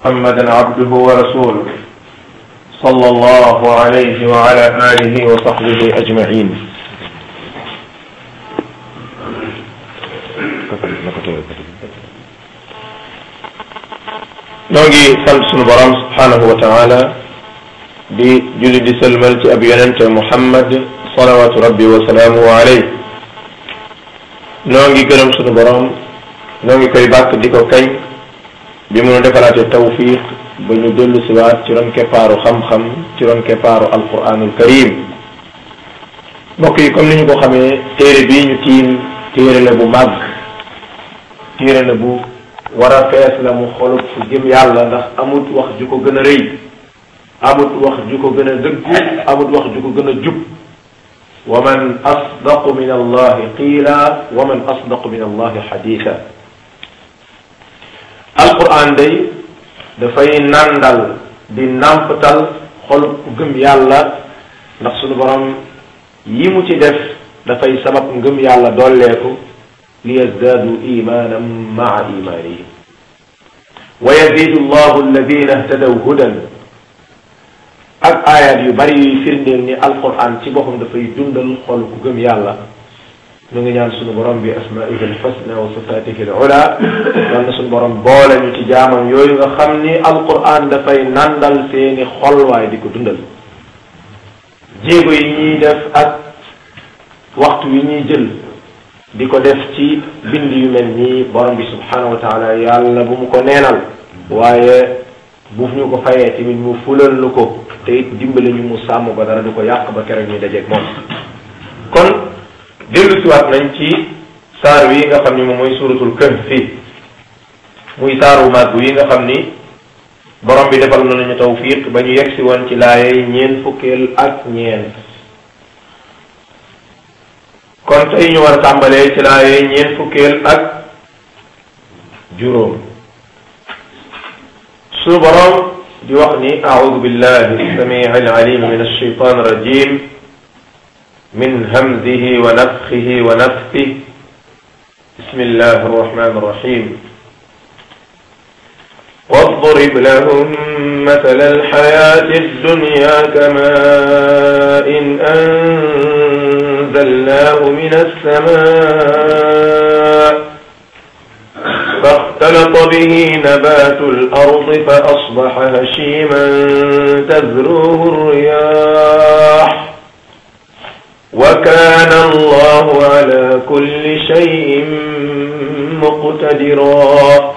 محمدا عبده ورسوله صلى الله عليه وعلى آله وصحبه أجمعين noo ngi sant sunu borom subhanahu wa taala di julli di sëlmal ci ab yonente muhammad salawatu rabbi wa salaamuhu alayh noo ngi gërëm sunu borom noo ngi koy bàkk di ko kañ bi mu nu defalaate tawfiq ba ñu dellu siwaat ci ron keppaaru xam-xam ci ron keppaaru alquranul karim mbokk yi comme ni ñu ko xamee téere bii ñu tiim téere la bu màgg téere la bu war a fees la mu xolub fu jëm yàlla ndax amut wax ju ko gën a rëy amut wax ju ko gën a dëggu amut wax ju ko gën a jub wa man asdaqu min allahi qiila wa man asdaqu min allahi xadiisa alquran day dafay nandal di nàmpatal xolub ku gëm yàlla ndax sunu borom yi mu ci def dafay sabab ngëm yàlla dolleeku li yazdaadu imanan maa imaanihim wa yazidu allahu alladina htadaw hudan ak ayat yu bari yuy firndeel ni alquran ci boppam dafay dundal xol ku gëm yàlla ñu ngi ñaan sunu borom bi asmaihi alxusna wa sifatihi alula doon na sunu borom boole ñu ci jaamam yooyu nga xam ni alquran dafay nandal seeni xol waaye di ko dundal jéego yi ñuy def ak waxtu yi ñuy jël di ko def ci bind yu mel nii borom bi subhanahu wa taala yàlla bu mu ko neenal waaye bu ñu ko fayee tamit mu fulal lu ko te it dimbali ñu mu sàmm ba dara du ko yàq ba keroog ñuy dajeeg moom kon dellu siwaat nañ ci saar wi nga xam ni moom mooy suratul kahfi muy saaru màgg yi nga xam ni borom bi defal na nañu tawfiq ba ñu yegsi woon ci laayay ñeent fukkeel ak ñeent kon tey ñu war a tàmbalee ci laaye ñeent fukkeel ak juróom suñu boroom di wax ni audu billahi samii alalim min alsheitan rajim min hamzihi wa nafxihi wa nafsih bismillah arrahman arrahim واضرب لهم مثل الحياة الدنيا كماء أنزلناه من السماء فاختلط به نبات الأرض فأصبح هشيما تذروه الرياح وكان الله على كل شيء مقتدرا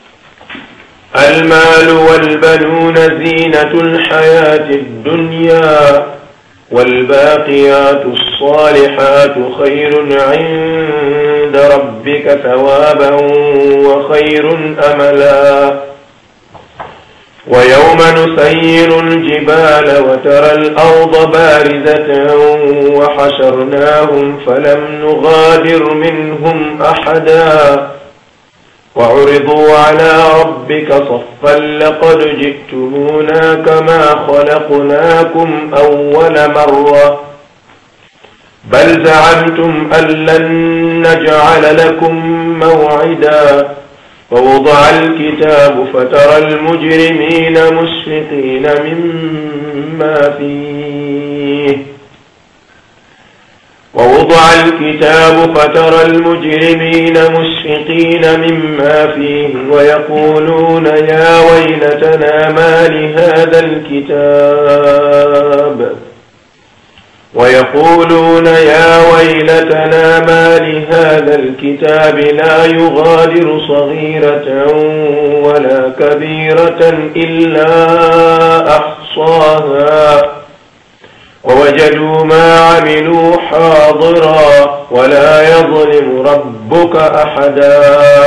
المال والبنون زينة الحياة الدنيا والباقيات الصالحات خير عند ربك ثوابا وخير أملا ويوم نسير الجبال وترى الأرض بارزة وحشرناهم فلم نغادر منهم أحدا وعرضوا على ربك صفا لقد جئتمونا كما خلقناكم أول مرة بل زعمتم أن لن نجعل لكم موعدا ووضع الكتاب فترى المجرمين مشفقين مما فيه ووضع الكتاب فترى المجرمين مشفقين مما فيه ويقولون يا ويلتنا ما لهذا الكتاب ويقولون يا ويلتنا ما لهذا الكتاب لا يغادر صغيرة ولا كبيرة إلا أحصاها ووجدوا ما عملوا حاضرا ولا يظلم ربك أحدا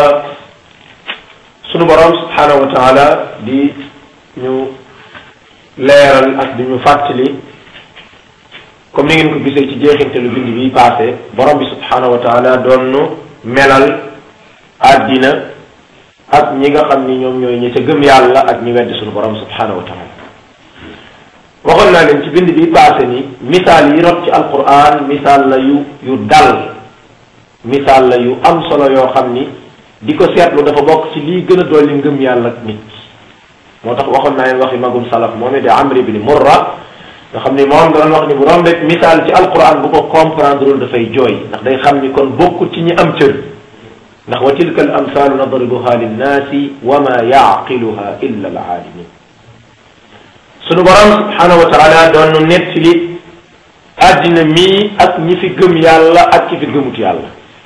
sunu borom subhanahu wa taala di ñu leeral ak di ñu fàttali comme ni ngeen ko gisee ci jeexintalu bind bi passé borom bi subhanahu wa taala doon nu melal àddina ak ñi nga xam ni ñoom ñooy ñi ca gëm yàlla ak ñi weddi sunu borom subhanahu wa taala waxoon naa leen ci bind bi passé ni misaal yi rot ci alquran misaal la yu yu dal misaal la yu am solo yoo xam ni di ko seetlu dafa bokk ci lii gën a dolli ngëm yàlla nit moo tax waxoon naa leen waxi magum salaf moom it di amri ibni murra nga xam ni moom doon wax ni bu doon rek misaal ci alquran bu ko comprendre lul dafay jooy ndax day xam ni kon bokkul ci ñi am cër ndax wa tilka al amsalu nadribuha linnaasi wa ma yaqiluha illa al aalimin sunu borom subhanahu wa taala doon nu nettali àddina mii ak ñi fi gëm yàlla ak ki fi gëmut yàlla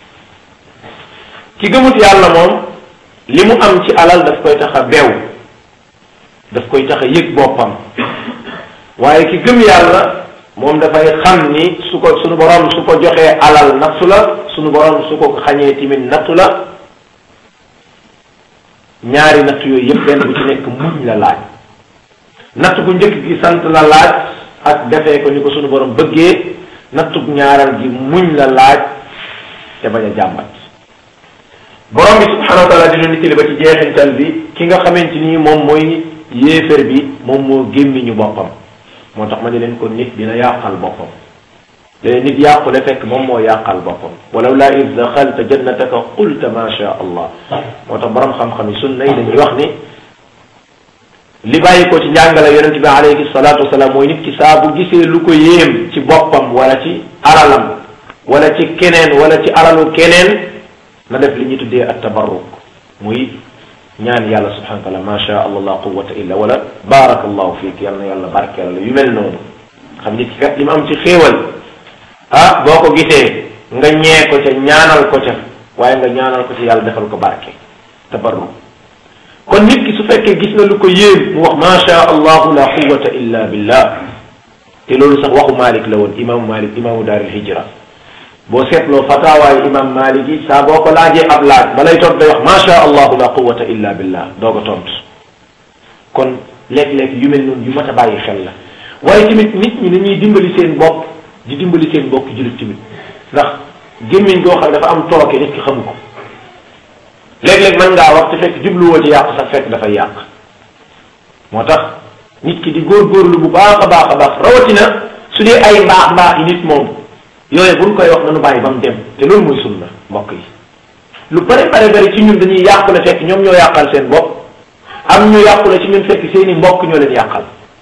ki gëmut yàlla moom li mu am ci alal daf koy tax a beew daf koy tax a yëg boppam waaye ki gëm yàlla moom dafay xam ni su ko sunu borom su ko joxee alal nattu la sunu borom su ko xañee timit nattu la ñaari natt yooyu yëpp benn bu ci nekk muñ la laaj natt bu njëkk gi sant la laaj ak defee ko ni ko sunu borom bëggee nattub ñaaral gi muñ la laaj te bañ a jàmbat borom bi subhanahu wa taala dina nittali ba ci jeexintal bi ki nga xamante ni moom mooy yéefér bi moom moo gémmiñu boppam moo tax ma ne leen ko nit dina yàqal boppam léegi nit yàqule fekk moom moo yàqal boppam walaw laa id daxalta jannataka qulta ma sha allah moo tax borom xam-xam yi sunna yi dañuy wax ni li bàyyi ko ci njàngale yonente bi alayhi salatu wasalaam mooy nit ki saa bu gisee lu ko yéem ci boppam wala ci alalam wala ci keneen wala ci alalu keneen na def li ñuy tuddee at tabarruk muy ñaan yàlla subhanahu wa taala ma sha allah la quwata illa wala barakallahu fiik yal na yàlla barkeel la yu mel noonu xam nit ki kat li mu am ci xéewal ah boo ko gisee nga ñee ko ca ñaanal ko ca waaye nga ñaanal ko ca yàlla defal ko barke tabarruk kon nit ki su fekkee gis na lu ko yéem mu wax ma sha allahu la quwata illa billah te loolu sax waxu Malik la woon imaamu Malik imaamu daaril hijra boo seetloo fatawaayu imam Malik yi saa boo ko laajee ab laaj balay tont day wax ma sha allahu la quwata illa billah doog a tont kon léeg-léeg yu mel noonu yu mat a bàyyi xel la waaye tamit nit ñi dañuy dimbali seen bopp di dimbali seen bopp jullit tamit ndax gémmiñ goo xam dafa am tooke nit ki xamu ko léeg-léeg mën ngaa wax te fekk jubluwoo ci yàq sax fekk dafay yàq moo tax nit ki di góorgóorlu bu baax a baax a baax rawatina su dee ay mbaax mbaax yi nit moom yooyu buñ koy wax nanu bàyyi ba mu dem te loolu mooy sunna mbokk yi lu bare bare bari ci ñun dañuy yàqule fekk ñoom ñoo yàqal seen bopp am ñu yàqule ci ñun fekk seeni mbokk ñoo leen yàqal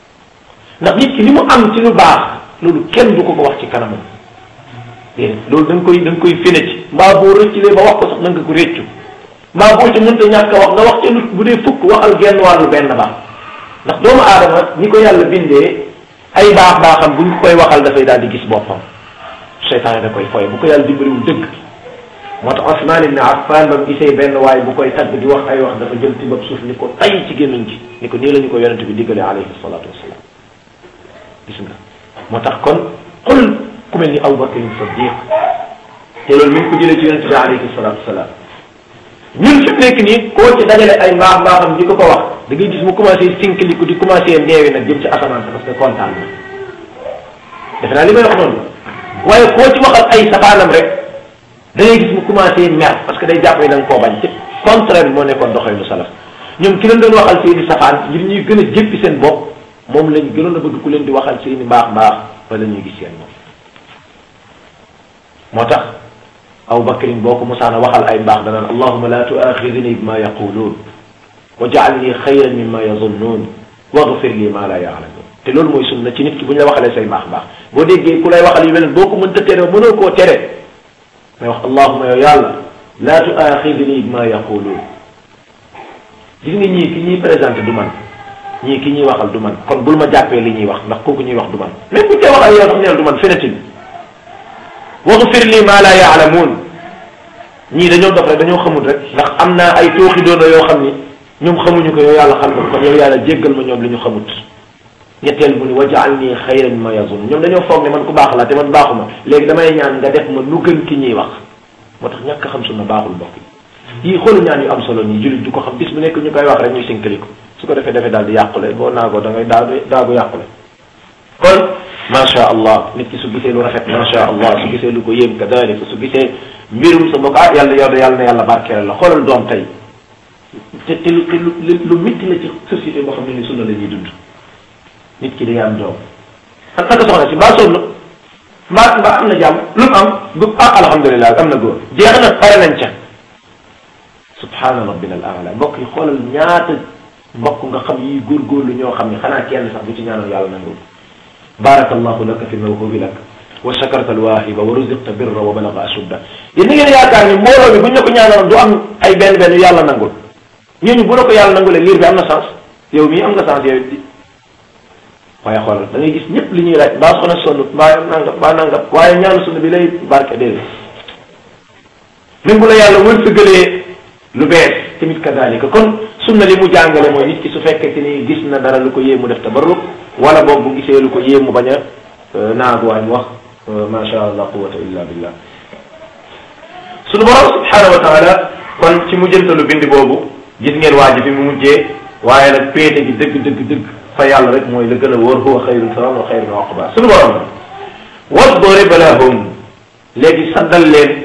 ndax nit ki li mu am ci lu baax loolu kenn du ko ko wax ci kanamam déedéet loolu da nga koy da nga koy fene ci mbaa boo rëccilee ba wax ko sax na nga ko réccu mbaa boo ci mënta ñàkk a wax nga wax ca lu bu dee fukk waxal genn wàllu benn baax ndax doomu aadama ni ko yàlla bindee ay baax baaxam buñ koy waxal dafay daal di gis boppam seytaane da koy foye bu ko yàlla dimbaliwul dëgg moo tax Osman ibn Affan ba mu gisee benn waay bu koy tagg di wax ay wax dafa jël ci bopp suuf ni ko tay ci gémmiñ gi ni ko nii la ñu ko yonente bi diggale alayhi salatu wasalaam gis nga moo tax kon xol ku mel ni Abu Bakr Siddiq te loolu mi ngi ko jëlee ci yonente bi alayhi salatu wasalaam ñun fi mu nekk nii koo ci dajale ay mbaax mbaaxam di ko ko wax da ngay gis mu commencé sinkiliku di commencé neewi nag jëm ci asamaan sa parce que kontaan na defe naa li may wax noonu waaye koo ci waxal ay safaanam rek da ngay gis mu commencé mer parce que day jàpp ne da nga koo bañ ci contraire bi moo nekkoon doxee lu salaf ñoom ki leen doon waxal seeni safaan ngir ñuy gën a jéppi seen bopp moom lañ gënoon a bëgg ku leen di waxal seeni mbaax mbaax wala ñuy gis seen bopp moo tax aw bakrin boo ko musaana waxal ay mbaax danaan allahuma la tuaxidni bima yaquluun wa jaalni xayran mimma yazunnuun waghfir li ma la yaalamuun te loolu mooy sunna ci nit ki bu ñu la waxalee say mbaax mbaax boo déggee ku lay waxal yu mel boo ko mënta tere mënoo koo tere may wax allahuma yow yàlla la tuaxidni bima yaquluun gis nga ñii ki ñuy présenté du man ñii ki ñuy waxal du man kon bul ma jàppee li ñuy wax ndax kooku ñuy wax du man même bu ñu koy waxal yow sax neel du man fenetin waxfir li ma la yaalamuun ñii dañoo dof rek dañoo xamul rek ndax am naa ay tooxi doona yoo xam ni ñoom xamuñu ko yow yàlla xam nga kon yow yàlla jéggal ma ñoom li ñu xamut ñetteel mu ni wajaal nii xayran ma yazun ñoom dañoo foog ne man ku baax la te man baaxuma léegi damay ñaan nga def ma lu gën ki ñuy wax moo tax ñàkk xam sunna baaxul mbokk yi yii xoolu ñaan yu am solo nii jullit du ko xam bis bu nekk ñu koy wax rek ñuy sinkaliku su ko defee defee daal di yàqule boo naagoo da ngay daa daagu yàqule kon macha allah nit ki su gisee lu rafet macha allah su gisee lu ko yéem kadalika su gisee mbirum sa mbokk ah yàlla yow de yàlla na yàlla barkeel la xoolal doom tey te te lu te lu lu métti la ci société boo xam ne ni sunna la ñuy dund nit ki day am doom an naka soxna si mbaa sonn mbaa mbaa am na jàmm lu mu am bu ah alhamdulilah am na góor jeex na pare nañ ca subhaana rabbina al aala mbokk yi xoolal ñaata mbokk nga xam yi góorgóorlu ñoo xam ne xanaa kenn sax bu ci ñaanal yàlla nangul barakallahu laka fi mawhubi lak wa shakarta alwahiba wa ruziqta birra wa balaga ashudda yéen ni ngeen yaakaar ni mbooloo bi bu ñu la ko ñaanaloon du am ay benn benn yàlla nangul ñooñu bu la ko yàlla nangulee liir bi am na sens yow mii am nga sens yow it waaye xoolal da ngay gis ñëpp li ñuy laaj mbaa soxna sonn mbaa nangam mbaa nangam waaye ñaanu sunna bi lay barke déedéet même bu la yàlla wërsëgalee lu bees tamit kadalika kon sunna li mu jàngale mooy nit ki su fekkee ni gis na dara lu ko yéemu def tabarruk wala boog bu gisee lu ko yéemu bañ a naagu waaye mu wax ma sha allah quwata illa billah sunu borom subhanahu wa taala kon ci mujjantalu bind boobu gis ngeen waa ji fi mu mujjee waaye nag péete gi dëgg dëgg dëgg fa yàlla rek mooy la gën a wóor huwa xayrun sawaab wa xayrun uqba sunu borom wadrib lahum léegi saddal leen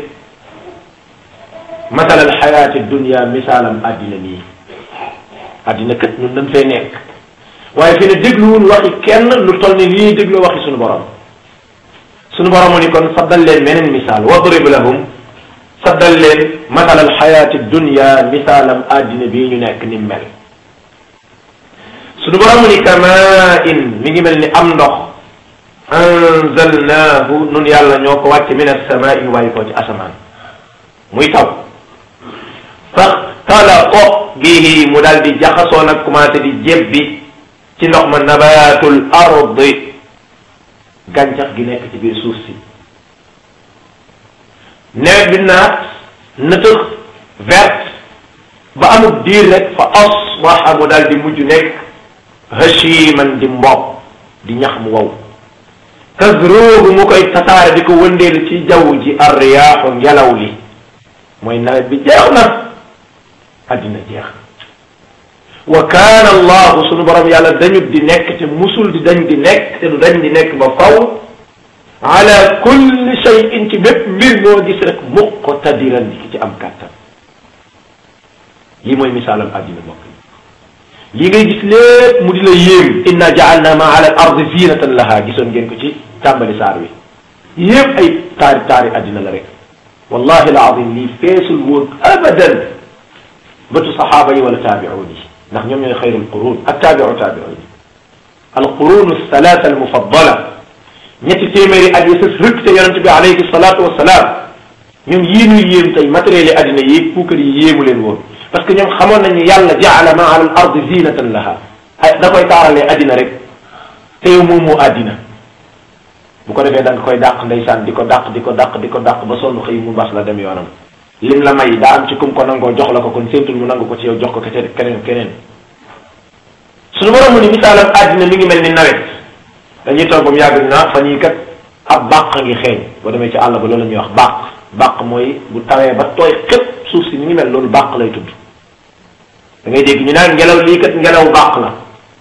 masal al xayaati dunia misaalam addina nii addina kat ñun dañ fay nekk waaye fi ne dégluwul waxi kenn lu toll ni lii déglu waxi sunu borom sunu borom mu ni kon saddal leen meneen misaal wadrib lahum saddal leen masal al xayaati dunia misaalam addina bii ñu nekk ni mel sunu borom mu ni kama in mi ngi mel ni am ndox anzalnaahu nun yàlla ñoo ko wàcce min asamaai waaye ko ci asamaan muy taw faxtalaqa bihi mu daal di jaxasoo nag commencé di jébbi ci ndox ma nabatul ardi gàncax gi nekk ci biir suuf si nawet bi naat nëtëx verte ba amul diir rek fa asbaxa mu daal di mujj nekk hashiman di mbopp di ñax mu wow tazruuhu mu koy tasaare di ko wëndeel ci jaww ji arriyaaxu ngelaw li mooy nawet bi jeex na addina jeex wa kaana allahu sunu borom yàlla dañut di nekk te musul di dañ di nekk te du dañ di nekk ba faw ala kulli shay'in ci bépp mbir moo gis rek muqtadiran di ki ci am kàttan lii mooy misaalam addina mbokk yi lii ngay gis lépp mu di la yéem inna jaalna ma ala al ardi zinatan laha gisoon ngeen ko ci tàmbali saar wi yépp ay taari taari addina la rek wallahi alazim lii feesul woon abadan bëtu saxaaba yi wala taabiuun yi ndax ñoom ñooy xayrul qurun ak taabiu taabiuun yi alqurun althalaatha almufaddala ñetti téeméeri at yi sës rëkk te yonente bi alayhi salaatu wasalaam ñoom yii ñuy yéem tey matériel yi addina yi puukar yi yéemu leen woon parce que ñoom xamoon nañu yàlla jaala ma ala al ardi zinatan laha ay da koy taaralee addina rek te yow moom moo addina bu ko defee da nga koy dàq ndeysaan di ko dàq di ko dàq di ko dàq ba sonn xëy mu bas la dem yoonam lim la may daa am ci kum ko nangoo jox la ko kon séentul mu nangu ko ci yow jox ko kese keneen keneen suñu borom mu ni misaalam addina mi ngi mel ni nawet dañuy toog ba mu yàgg naa fan yii kat ab bàq ngi xeeñ boo demee ci àll ba loolu la ñuy wax bàq bàq mooy bu tawee ba tooy xëpp suuf si mi ngi mel loolu bàq lay tudd da ngay dégg ñu naan ngelaw lii kat ngelaw bàq la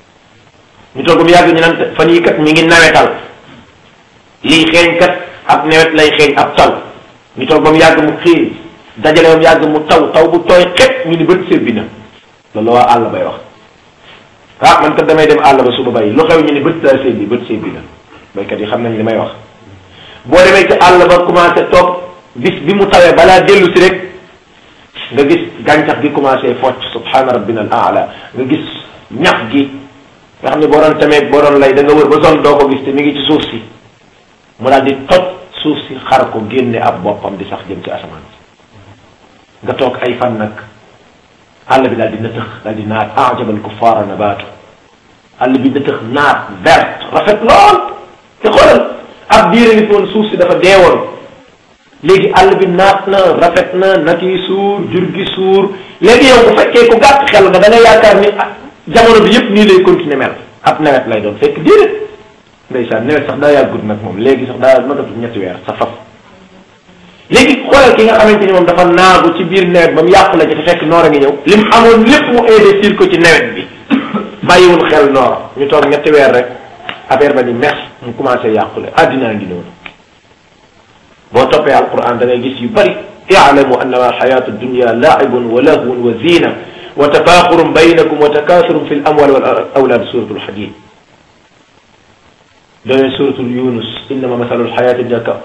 ñu toog ba mu yàgg ñu naan fan yii kat mi ngi nawetal lii xeeñ kat ab nawet lay xeeñ ab taw ñu toog ba mu yàgg mu xiir dajale ba mu yàgg mu taw taw bu tooy xëpp ñu ni bët sébbi na loolu waa àll bay wax ah man kat damay dem àll ba suba bay lu xew ñu ni bët daa sébbi bët sébbi na baykat yi xam nañ li may wax boo demee ci àll ba commencé toog bis bi mu tawee balaa dellu si rek nga gis gàncax gi commencé focc subhaana rabbina al aala nga gis ñax gi nga xam ne boo doon tamee boo doon lay da nga wër ba zone doo ko gis te mi ngi ci suuf si mu daal di toj suuf si xar ko génne ab boppam di sax jëm ci asamaan si nga toog ay fan nag àll bi daal di nëtëx daal di naat ajabal kuffaara nabaatu àll bi nëtëx naat verte rafet lool te xoolal ab diire ngi woon suuf si dafa deewoon léegi àll bi naat na rafet na nag yi suur jur gi suur léegi yow bu fekkee ku gàtt xel nga da nga yaakaar ni jamono bi yëpp nii lay continuer mel ab nawet lay doon fekk déedéet ndeysaan nawet sax daa yàggut nag moom léegi sax daa matatu ñetti weer sa faf léegi xoolal ki nga xamante ni moom dafa naagu ci biir nawet ba mu yàqu la ci te fekk noor a ngi ñëw lim amoon lépp mu investir ko ci nawet bi bàyyiwul xel noor ñu toog ñetti weer rek affaire ba ni mex mu commencé yàqule addinaa ngi noonu boo toppee alquran da ngay gis yu bëri i'lamu annama alxayatu dunya laibun wa lahwun wa zina wa tafaaxurun baynakum wa takaasurun fi l amwal wal awlaad suratul hadid doone suratul yunus innama masalu alxayati dunya ka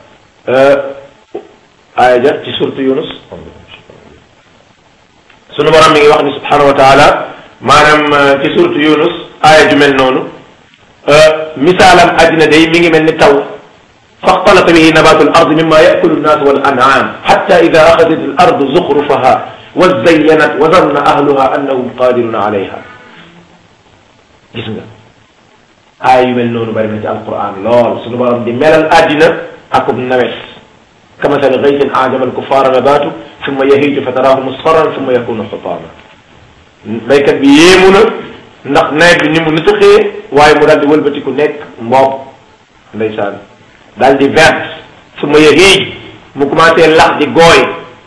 aaya ja ci suratu yunus sunu borom mi ngi wax ni subhanahu wa taala maanaam ci suratu yunus aaya ju mel noonu misaalam àddina day mi ngi mel ni taw faxtalata bihi nabatu al ard mimma yakulu nnaas wal an'am hatta ida axadat al ardu zuxrufaha wa zayyanat wa zanna ahluha annahum qadiruna alayha gis nga aaya yu mel noonu bari na ci alquran lool suñu borom di melal àddina akub nawet kamasali gaysin ajaba alkuffara nabatu summa yahiju fa tarahu musfarran summa yakunu xutaama baykat bi yéemu na ndax nawet bi ni mu nëtëxee waaye mu daal di wëlbatiku nekk mboob ndeysaan daal di verte summa yahij mu commencé lax di gooy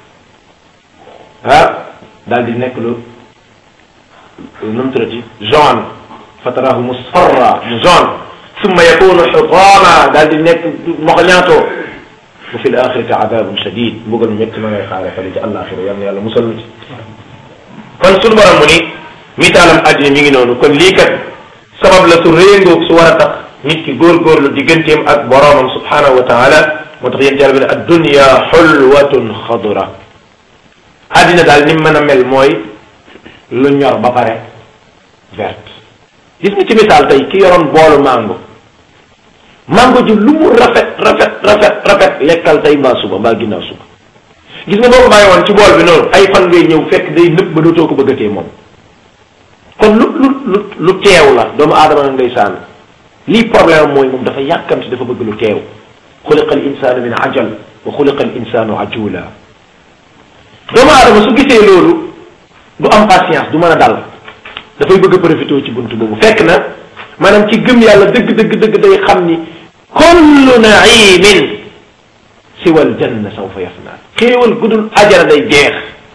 ah daal di nekk lu nu mu tuddati jaune fa tarahu musfarra mu jaune summa yakunu xutaama daal di nekk moxñaatoo wa fi l axirati adabun shadid mbugal métti ma ngay xaare fale ci àllaaxira yal na yàlla musal ci kon suñu borom mu ni misaalam àddina mi ngi noonu kon lii kat sabab la su réengoog su war a tax nit ki góorgóorlu digganteem ak boroomam subhanahu wa taala moo tax yéen yàlla bi ne addunya xulwatun xadura àddina daal ni mën a mel mooy lu ñor ba pare verte gis nga ci misaal tey ki yoroon boolu mango mango ji lu mu rafet rafet rafet rafet lekkal tey mbaa suba mbaa ginnaaw suba gis nga boo ko bàyyi woon ci bool bi noonu ay fan ngay ñëw fekk day nëb ba dootoo ko bëggatee moom kon lu lu lu lu teew la doomu aadama nag ndeysaan lii problème mooy moom dafa yàkkamti dafa bëgg lu teew xuliqa al insanu min ajal wa xuliqa al insanu ajula doomu aadama su gisee loolu du am patience du mën a dal dafay bëgg a profité ci buntu boobu fekk na maanaam ci gëm yàlla dëgg dëgg dëgg day xam ni kullu naimin siwal janna sawfa yafna xéewal gudul ajara day jeex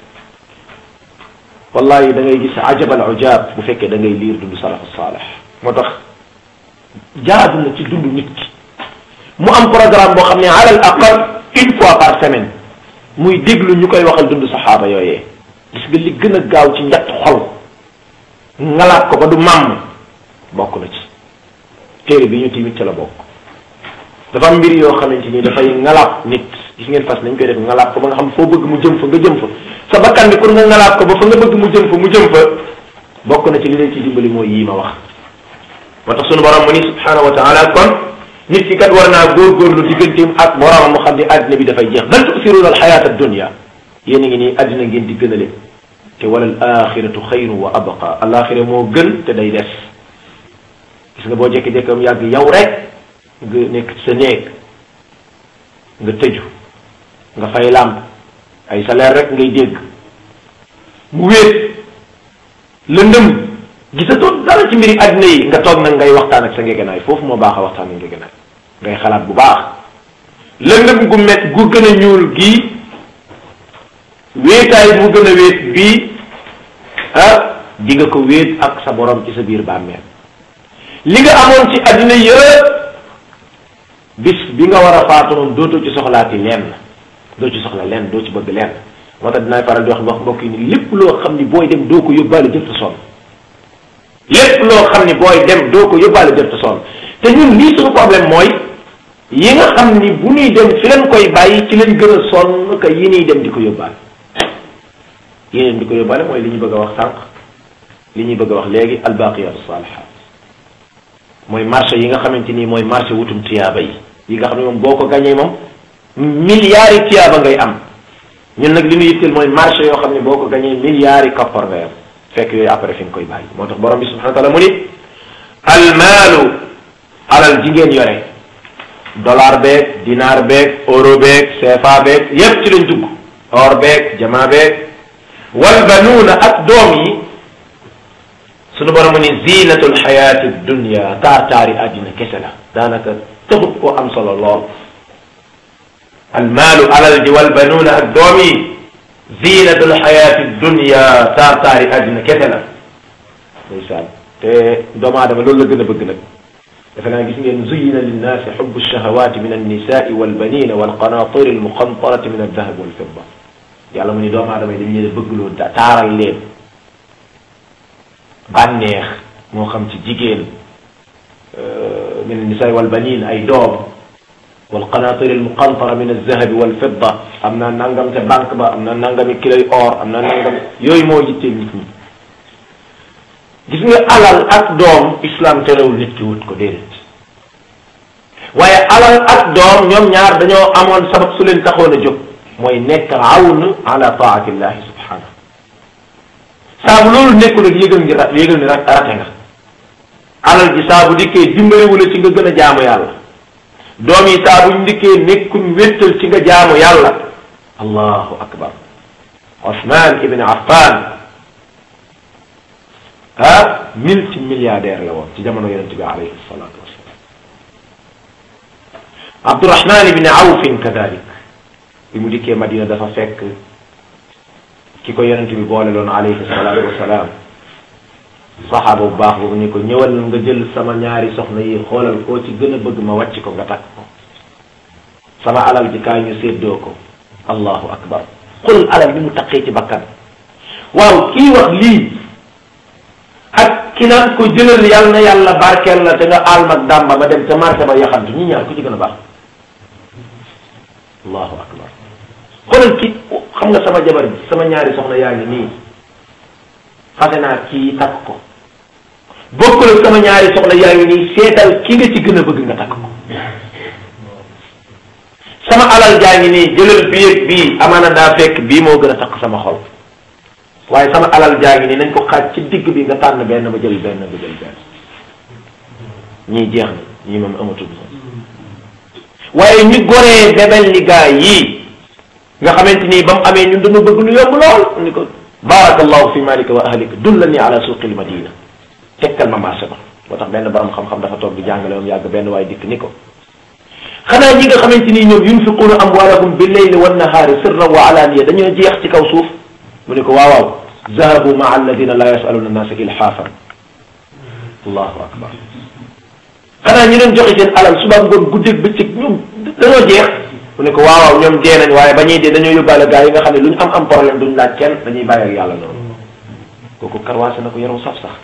wallahi da ngay gis ajabal ujab bu fekkee da ngay liir dund salafu saalih moo tax jaadu na ci dund nit ki mu am programme boo xam ne alal aqal une fois par semaine muy déglu ñu koy waxal dund saxaaba yooyee gis nga li gën a gaaw ci njatt xol ngalaat ko ba du màmm bokk na ci téere bi ñu timit ca la bokk dafa am mbir yoo xamante ni dafay ngalaat nit gis ngeen fas nañ koy def ngalaat ko ba nga xam foo bëgg mu jëm fa nga jëm fa sa bakkan bi pour nga ngalaat ko ba fa nga bëgg mu jëm fa mu jëm fa bokk na ci li leen ci dimbali mooy yii ma wax moo tax sunu borom mu ni subhanahu wa taala kon nit ki kat war naa góorgóorlu digganteem ak boromam mu xam ne addina bi dafay jeex bal tusiruuna alxayata addunia yéen a ngi nii addina ngeen di gënale te wala al axiratu xayru wa abqa alaxira moo gën te day des gis nga boo jékki-jékki am yàgg yow rek nga nekk sa néeg nga tëju nga fay làmp ay salaire rek ngay dégg mu wéet lëndëm gisatoo dara ci mbiri àddina yi nga toog nag ngay waxtaan ak sa ngegenaay foofu moo baax a waxtaan ak ngegenaay ngay xalaat bu baax lëndëm gu met gu gën a ñuul gii wéetaay bu gën a wéet bii ah di nga ko wéet ak sa borom ci sa biir bàmmeel li nga amoon ci àddina yëpp bis bi nga war a faatu moom dootoo ci soxlaati lenn doo ci soxla lenn doo ci bëgg lenn moo tax dinaay faral di wax wax mbokk yi ni lépp loo xam ni booy dem doo ko yóbbaale jëf ta sonn lépp loo xam ni booy dem doo ko yóbbaale jëf ta sonn te ñun lii suñu problème mooy yi nga xam ni bu ñuy dem fi leen koy bàyyi ci leen gën a sonn que yi ñuy dem di ko yóbbaale yi ñuy dem di ko yóbbaale mooy li ñu bëgg a wax sànq li ñuy bëgg a wax léegi albaqiyatu salihat mooy marché yi nga xamante ni mooy marché wutum tiyaaba yi yi nga xam ne moom boo ko gañee moom milliards yi tiyaaba ngay am ñun nag li ñu yitteel mooy marché yoo xam ne boo ko gañee milliards yi koppar ngay am fekk yooyu après fi nga koy bàyyi moo tax borom bi subhanahu wa taala mu ni almaalu alal ji ngeen yore dollar beeg dinar beeg euro beeg CFA beeg yépp ci lañ dugg or beeg jama beeg wal banuuna ak doom yi sunu borom mu ni zinatul xayaati dunia taar taari àddina kese la daanaka taxut koo am solo lool almaalu alal ji wal banuuna ak doom yi zinatul xayaati dunia taar taari àddina kese la ndeysaan te doomu aadama loolu la gën a bëgg nag defe naa gis ngeen zuyina linnaasi xubbu shahawaati min annisaai walbanina walqanaatiri almuqantarati min aldahab walfidda yàlla mu ni doomu aadama yi dañ leen a bëgg loo taaral leen bànneex moo xam ci jigéen min annisaai walbanin ay doom walqanaatiri almuqantara min alzahabi walfidda am naa nangam te banque ba am naa nangami kiloy or am naa nangam yooyu moo yitteel nit ñi gis nga alal ak doom islam terewul nit ki wut ko déedéet waaye alal ak doom ñoom ñaar dañoo amoon sabab su leen taxoon a jóg mooy nekk awn ala taatillahi subhanahu saa bu loolu nekkul rek yëgal ngi yëgal ni rate nga alal ji saa bu dikkee dimbaliwu la ci nga gën a jaamu yàlla doom yi saa buñ dikkee nekkuñ wéttal ci nga jaamu yàlla allahu akbar Osman ibn Affan ah multi milliardaire la woon ci jamono yonent bi alayhi salatu wassalam Abdurahman ibn Awfin kadalik bi mu dikkee Madina dafa fekk ki ko yonent bi boole loon alayhi salatu wassalam saxaaba bu baax boobu ni ko ñëwal nga jël sama ñaari soxna yi xoolal koo ci gën a bëgg ma wàcc ko nga takk ko sama alal ji kaay ñu séddoo ko allahu akbar xul alal bi mu taqee ci bakkan waaw kii wax lii ak ki naan ko jëlal yàlla na yàlla barkeel la te nga alm ak dàmba ma dem ca marché ba yaxantu ñi ñaar ku ci gën a baax allahu akbar xoolal ki xam nga sama jabar bi sama ñaari soxna yaa ngi nii fase naa kii takk ko bokkul ak sama ñaari soxna yaa ngi nii seetal ki nga ci gën a bëgg nga takk ko sama alal jaa ngi nii jëlal bii ak bii amaana daa fekk bii moo gën a takk sama xol waaye sama alal jaa ngi nii nañ ko xaaj ci digg bi nga tànn benn ba jël benn ba jël benn ñii jeex na ñii moom amatul waaye ñu goree bebel ni gaa yii nga xamante nii ba mu amee ñun dañu bëgg lu yomb lool ni ko barakallahu fi malika wa ahlika dullani ala suqil madina tekkal ma marché ba moo tax benn borom xam-xam dafa toog di jàngale moom yàgg benn waaye dikk ni ko xanaa ñi nga xamante ni ñoom yunfiquuna amwaalahum bi leyli wa nahaari sirran wa alaaniya dañoo jeex ci kaw suuf mu ne ko waaw waaw zahabu maa alladina la yasaluna annaasa ilhaafan allahu akbar xanaa ñi doon joxe seen alal suba ngoon guddeeg bëccëg ñoom dañoo jeex mu ne ko waaw waaw ñoom dee nañ waaye ba ñuy dee dañoo yóbbaale gaa yi nga xam ne lu ñu am am problème duñ laaj kenn dañuy bàyyi ak yàlla noonu kooku karwaase na ko yaram saf sax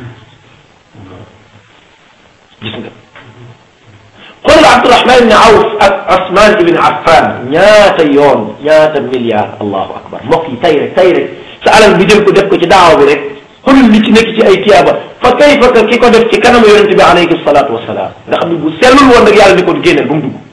gis nga xoolal Abdurahman ibn Awf ak Osman ibn Affan ñaata yoon ñaata milliard allahu akbar mbokk yi tay rek tay rek sa alal bi jël ko def ko ci daawa bi rek xoolal li ci nekk ci ay tiyaaba fa kayfa ka ki ko def ci kanamu yonente bi alayhi salatu wasalaam nga xam ne bu sellul woon rek yàlla ni ko génneel ba mu dugg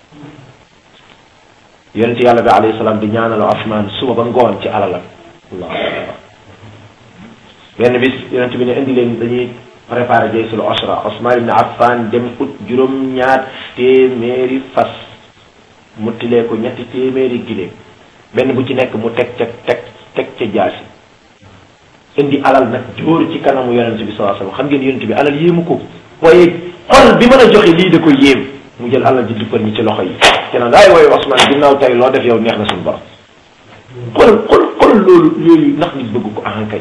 yonente yàlla bi alayhi salaam di ñaanal Osman suba ba ngoon ci alalam allahu akbar benn bis yonente bi ne indi leen dañuy préparé jaysul osra Osman ibn Affan dem ut juróom-ñaar téeméeri fas mu tilee ko ñetti téeméeri giléem benn bu ci nekk mu teg ca teg teg ca jaasi indi alal nag jóor ci kanamu yonent bi sallallahu alayhi wasallam xam ngeen yonent bi alal yéemu ko waaye xol bi mën a joxe lii da ko yéem mu jël alal ji duppal ñi ci loxo yi te nag ay wooyu Osman ginnaaw tey loo def yow neex na suñu borom xool xool xool loolu yooyu ndax nit bëgg ko ahankay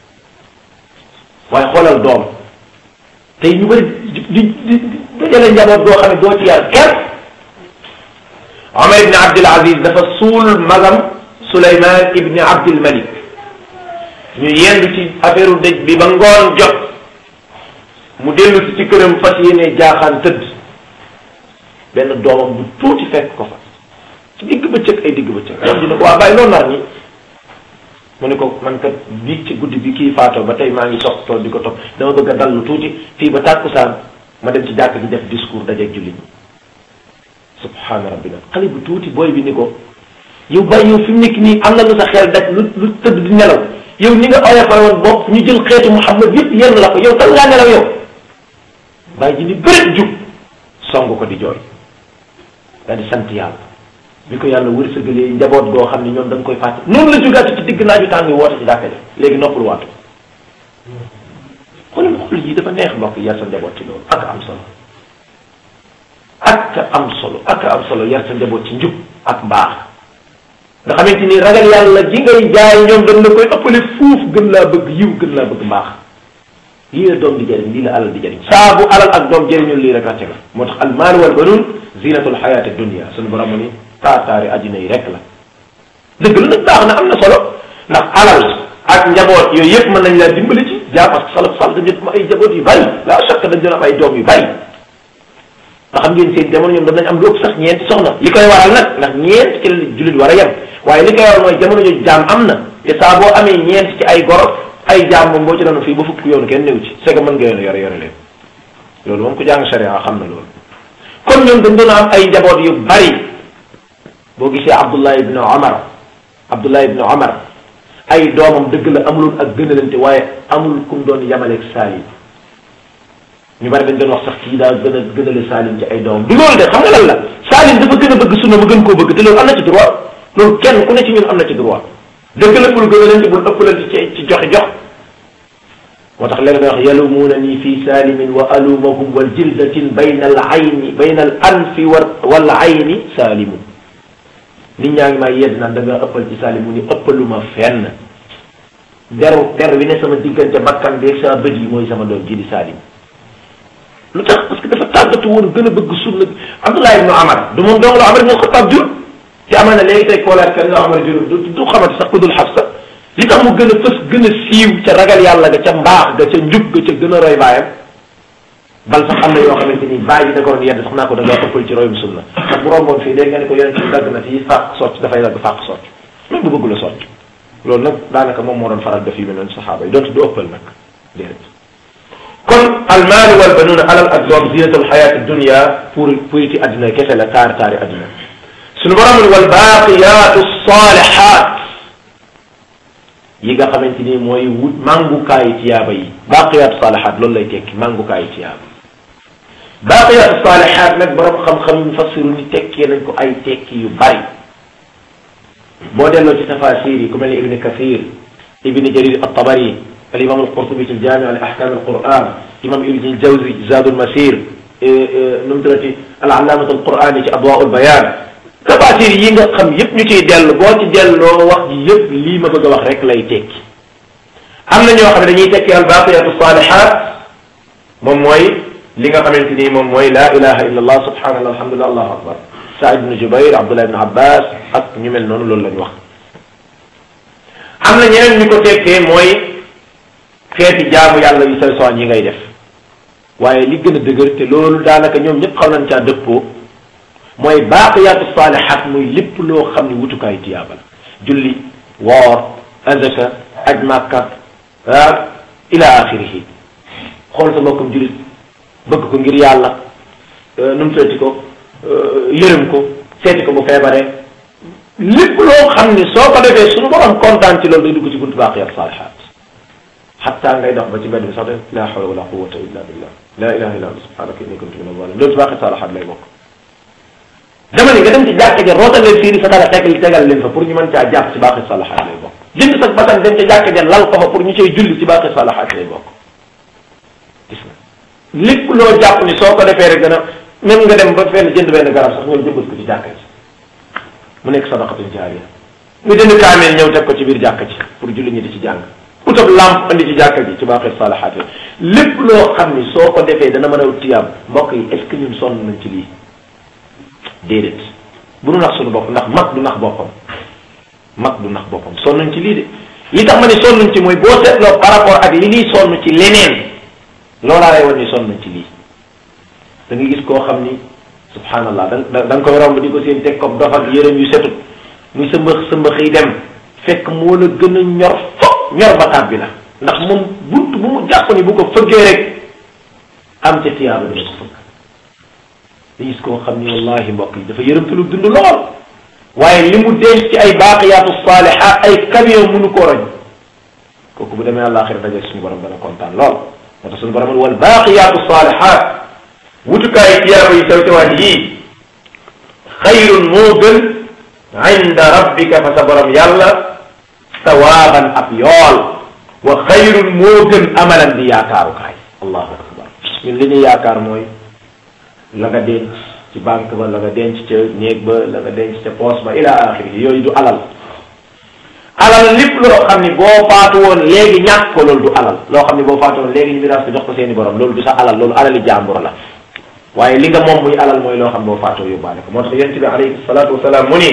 waaye xoolal doom tey ñu bëri di di di dajale njaboot boo xam ne doo ci yar kenn Omar ibn Abdul Aziz dafa suul magam Souleymane ibn Abdul Malik ñu yendu ci affaire dëj bi ba ngoon jot mu dellu si ci këram fas yéene jaaxaan tëdd benn doomam bu tuuti fekk ko fa ci digg bëccëg ay digg bëccëg doom ji ne ko waa bàyyi loo nar ñi mu ne ko man kat bii ci guddi bi kii faatoo ba tey maa ngi topp tool di ko topp dama bëgg a dallu tuuti fii ba tàkkusaan ma dem ci jàkk ji def discours dajeeg jullit ñi subhaana rabbina xale bu tuuti booy bi ni ko yow bàyyi yow fi mu nekk nii am na lu sa xel daj lu lu tëdd di nelaw yow ni nga oyofal woon bopp ñu jël xeetu Muhammad yëpp yenn la ko yow tal ngaa nelaw yow bàyyi ji ni bëreet jug song ko di jooy daal di sant yàlla bi ko yàlla wërsëgalee njaboot goo xam ne ñoom da nga koy fàtte noonu la jógaat ci digg naaju tàng woote ci jàkka ji léegi noppal waatu xoolal xool yi dafa neex mbokk yar sa njaboot ci loolu ak am solo ak am solo ak am solo yar sa njaboot ci njub ak mbaax nga xamante ni ragal yàlla ji ngay jaay ñoom dañ la koy ëppale fuuf gën laa bëgg yiw gën laa bëgg mbaax lii la doom di jëriñ lii la alal di jëriñ saa bu alal ak doom jëriñul lii rek ràcce la moo tax al maal wal banuun zinatul xayaati dunia suñu borom mu ni taataari addina yi rek la dëgg la nag baax na am na solo ndax alal ak njaboot yooyu yëpp mën nañ laa dimbali ci jaa parce que salaf salaf dañu am ay njaboot yu bari la chaque dañ doon am ay doom yu bari nga xam ngeen seen jamono ñoom doon nañ am lu ëpp sax ñeenti soxna li koy waral nag ndax ñeent ci la jullit war a yem waaye li koy waral mooy jamono jooju jaam am na te saa boo amee ñeent ci ay goro ay jaam moom boo ci doon fii ba fukk yoonu kenn néew ci c'est que mën nga yoon yore yore leen loolu moom ku jàng sharia xam na loolu kon ñoom dañ doon am ay njaboot yu bari boo gisee Abdullah ibn Omar Abdullah ibn Omar ay doomam dëgg la amuloon ak gënalante waaye amul kum doon yamaleeg Salim ñu bari dañ doon wax sax kii daa gën a gënale Salim ci ay doomam du loolu de xam nga lan la Salim dafa gën a bëgg sunna ma gën koo bëgg te loolu am na ci droit loolu kenn ku ne ci ñun am na ci droit dëgg la bul gënalante bul ëppalante ci ci joxe jox moo tax léegi da wax yalumuuna nii fi salimin wa alumahum wal jildatin bayna al ayni bayna al anfi wal ayni salimun nit ñaa ngi may yedd naan da nga ëppal ci salim mu ni ëppaluma fenn deru der wi ne sama diggante bakkan bi ak sama bët yi mooy sama doom ji di salim lu tax parce que dafa tàggatu woon gën a bëgg sunna Abdullah ibnu Amar du moom dong la Amar ibnu Xattaab jur te amaa na léegi tey koolaat kan nga Amar jur du du xamante sax ku dul Xafsa li tax mu gën a fës gën a siiw ca ragal yàlla ga ca mbaax ga ca njub ga ca gën a roy baayam bal sax am na yoo xamante ni bàyyi da ko doon yedd sax naa ko da ngaa ëppal ci royum sunna ndax bu romboon fii léegi nga ne ko yonent bi dagg na fii fàq socc dafay dagg fàq socc même bu bëgg la socc loolu nag daanaka moom moo doon faral def yu mel noonu saxaaba yi donte du ëppal nag déedéet kon almaal wal banuuna alal ak doom zinatul xayaati dunia pour pour ci adduna kese la taari taari adduna suñu borom wal baaqiyaatu saalihaat yi nga xamante ni mooy wut màngukaayi tiyaaba yi baaqiyaatu saalihaat loolu lay tekki màngukaayi tiyaaba baaqiyaatu saalihaat nag borom xam-xam yu fassiru ni tekkee nañ ko ay tekki yu bari boo delloo ci tafasir yi ku mel ni ibni kathir ibni jarir at-tabari al imam al-qurtubi ci al-jaami' li ahkam al-quran imam ibni al-jawzi zaad al-masir nu mu tuddati al-allaamat al-qurani ci adwaa al-bayaan tafasir yi nga xam yëpp ñu ciy dellu boo ci delloo wax ji yëpp lii ma bëgg a wax rek lay tekki am na ñoo xam ne dañuy tekki al-baaqiyatu saalihaat moom mooy li nga xamante ni moom mooy la ilaha illa allah subhanallah alhamdulillah allahu akbar Saïd ibn Jubayr Abdullah ibn Abbas ak ñu mel noonu loolu lañ wax am na ñeneen ñu ko tekkee mooy xeeti jaamu yàlla yu say soñ yi ngay def waaye li gën a dëgër te loolu daanaka ñoom ñëpp xaw nañ caa dëppoo mooy baaqiyaatu saalihaat muy lépp loo xam ne wutukaayu tiyaaba la julli woor azaka aj màkka ah ila axirihi xool sa mbokkam jullit bëgg ko ngir yàlla nu mu tuddati ko yërëm ko seeti ko bu feebaree lépp loo xam ni soo ko defee suñu borom kontaan ci loolu day dugg ci buntu baaqiyaat saalihaat xatta ngay dox ba ci mbedd bi sax de la hawla wala quwwata illa billah la ilaha illa anta subhanaka inni kuntu min az-zalimin loolu ci baaqiyaat saalihaat lay bokk dama ne nga dem ci jàkka ja rootal leen fii ni sa dara tegal tegal leen fa pour ñu mën caa jàpp ci baaqiyaat saalihaat lay bokk jënd sa basan dem ca jàkka ja lal ko fa pour ñu cay julli ci baaqiyaat saalihaat lay bokk gis nga lépp loo jàpp ni soo ko defee rek dana même nga dem ba fenn jënd benn garab sax ñëw jëmbat ko ci jàkka ji mu nekk sadaqatun jaariya nga jënd kaameel ñëw teg ko ci biir jàkka ji pour julli ñi di ci jàng utab lamp andi ci jàkka ji ci baaxee salahaat lépp loo xam ni soo ko defee dana mën a tiyaam mbokk yi est ce que ñun sonn nañ ci lii déedéet bu nu nax suñu bopp ndax mag du nax boppam mag du nax boppam sonn nañ ci lii de li tax ma ne sonn nañ ci mooy boo seetloo par rapport ak li ñuy sonn ci leneen loolaa lay wan ni sonn nañ ci lii da nga gis koo xam ni subhanallah da da nga koy romb di ko seen teg ko dof ak yërëm yu setut muy sa mbëx sa mbëx yi dem fekk moo la gën a ñor fop ñor ba tàbbi la ndax moom bunt bu mu jàpp ni bu ko fëggee rek am ca tiyaaba dina ko fëgg da gis koo xam ni wallahi mbokk yi dafa yërëm lu dund lool waaye li mu denc ci ay baaqiyaatu saalihaat ay camion mënu koo roñ kooku bu demee àllaaxira daje suñu borom dana kontaan lool moo tax suñu borom wal baaqiyaatu saalihaat wutukaayu tiyaaba yi sew sewaat yii xayrun moo gën inda rabbika fa sa borom yàlla sawaaban ab yool wa xayrun moo gën amalan di yaakaarukaay allahu akbar ñun li ñuy yaakaar mooy la nga denc ci banque ba la nga denc ca néeg ba la nga denc ca poos ba ila axiri yooyu du alal alal lépp loo xam ni boo faatu woon léegi ñàkk ko loolu du alal loo xam ni boo faatu woon léegi ñu miraas ko jox ko seeni borom loolu du sa alal loolu alali jàmbur la waaye li nga moom muy alal mooy loo xam boo faatoo yóbbaale ko moo tax yonent bi alayhi salaatu wasalaam mu ni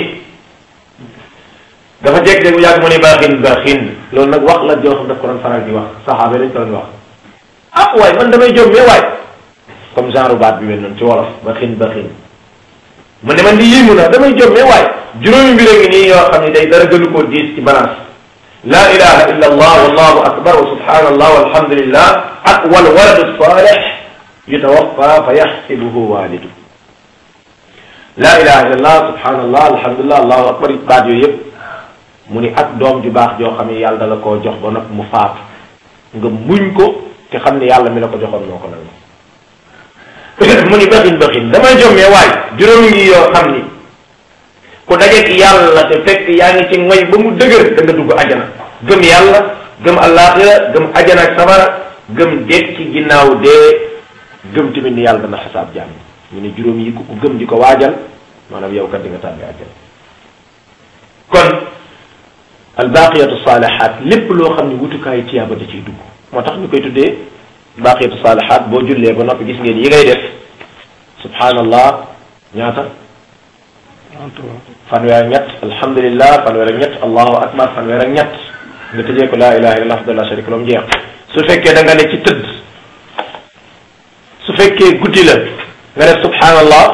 dafa jekk-jekk bu yàgg mu ni baaxin baaxin loolu nag wax la joo xam daf ko doon faral di wax saxaaba dañ ko doon wax ah waaye man damay jom mais waay comme genre baat bi mel noonu ci wolof baaxin baaxin mu ne man di yéemu na damay jom mais waay juróomi mbir a ngi nii yoo xam ne day dara gënu koo diis ci balance la ilaha illa allah wallahu akbar wa subhanallah walhamdulillah ak wal waladu salih yutawaffa fa yaxsibuhu walidu la ilaha illa allah subhanallah alhamdulillah allahu akbar baat yooyu yëpp mu ni ak doom ju baax joo xam ne yàlla da la koo jox ba nag mu faatu nga muñ ko te xam ne yàlla mi la ko joxoon moo ko nangu mu ni baxin baxin damay jommee waay juróomi ngi yoo xam ni ku dajeek yàlla te fekk yaa ngi ci ngoy ba mu dëgër da nga dugg ajana gëm yàlla gëm allaaxira gëm ajana ak sabara gëm deet ci ginnaaw dee gëm tamit ni yàlla dana xasaab jàmm ñu ne juróom yi ku ko gëm di ko waajal maanaam yow kat di nga tàbbi ajana kon albaqiyatu saalihaat lépp loo xam ne wutukaayu tiyaaba da ciy dugg moo tax ñu koy tuddee baqiyatu saalihaat boo jullee ba noppi gis ngeen yi ngay def subhanallah ñaata fanweer ak ñett alhamdulillah fanweer ak ñett allahu akbar fanweer ak ñett nga tëjee ko laa ilaha illallah wahdahu la sharika lahu jeex su fekkee da nga ne ci tëdd su fekkee guddi la nga def subhanallah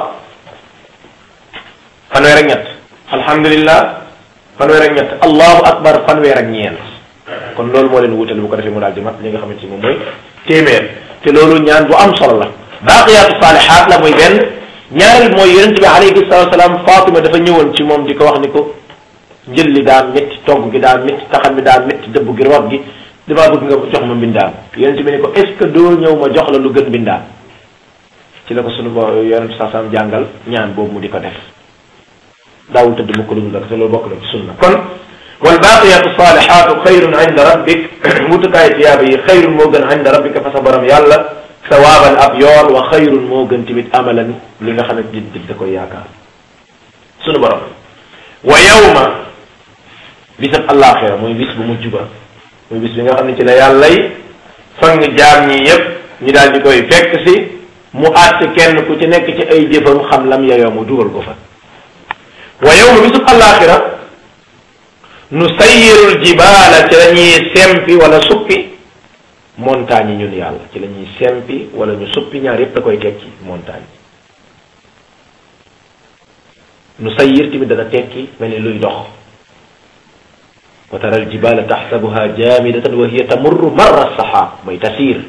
fanweer ak ñett alhamdulillah fanweer ak ñett allahu akbar fanweer ak ñeent kon loolu moo leen wutal bu ko defee mu daal di mat li nga xamante ni moom mooy téeméer te loolu ñaan bu am solo la baaqiyaatu saalihaat la muy benn ñaareel mooy yonent bi alayhi salatu salaam Fatima dafa ñëwoon ci moom di ko wax ni ko njël li daan métti togg gi daan métti taxam bi daan métti dëbb gi root gi damaa bëgg nga jox ma mbindaan yonent bi ni ko est ce que doo ñëw ma jox la lu gën mbindaan ci la ko sunu bo yonent saa salaam jàngal ñaan boobu mu di ko def daawul tëdd mukk lu dul ak te loolu bokk na ci sunna kon wal baqiyatu salihatu xayrun inda rabbik wutukaay tiyaaba yi xayrun moo gën inda rabbika fa sa borom yàlla sawaaban ab yool wa xayrun moo gën tamit amalan li nga xam ne nit nit da koy yaakaar sunu borom wa yawma bisab àllaaxira mooy bis bu mujj ba muy bis bi nga xam ne ci la yàllay fang jaam ñi yépp ñu daal di koy fekk si mu àtt kenn ku ci nekk ci ay jëfam xam lam yayoo mu dugal ko fa wa yawma bisub àllaaxira nu sayyirul jibaala ci la ñuy sempi wala suppi montagne yi ñun yàlla ci la ñuy sempi wala ñu suppi ñaar yépp da koy tekki montagne nu sayyir tamit dana tekki mel ni luy dox wa tara al jibala taxsabuha jamidatan wa hiya tamurru marra saxaab mooy tasiir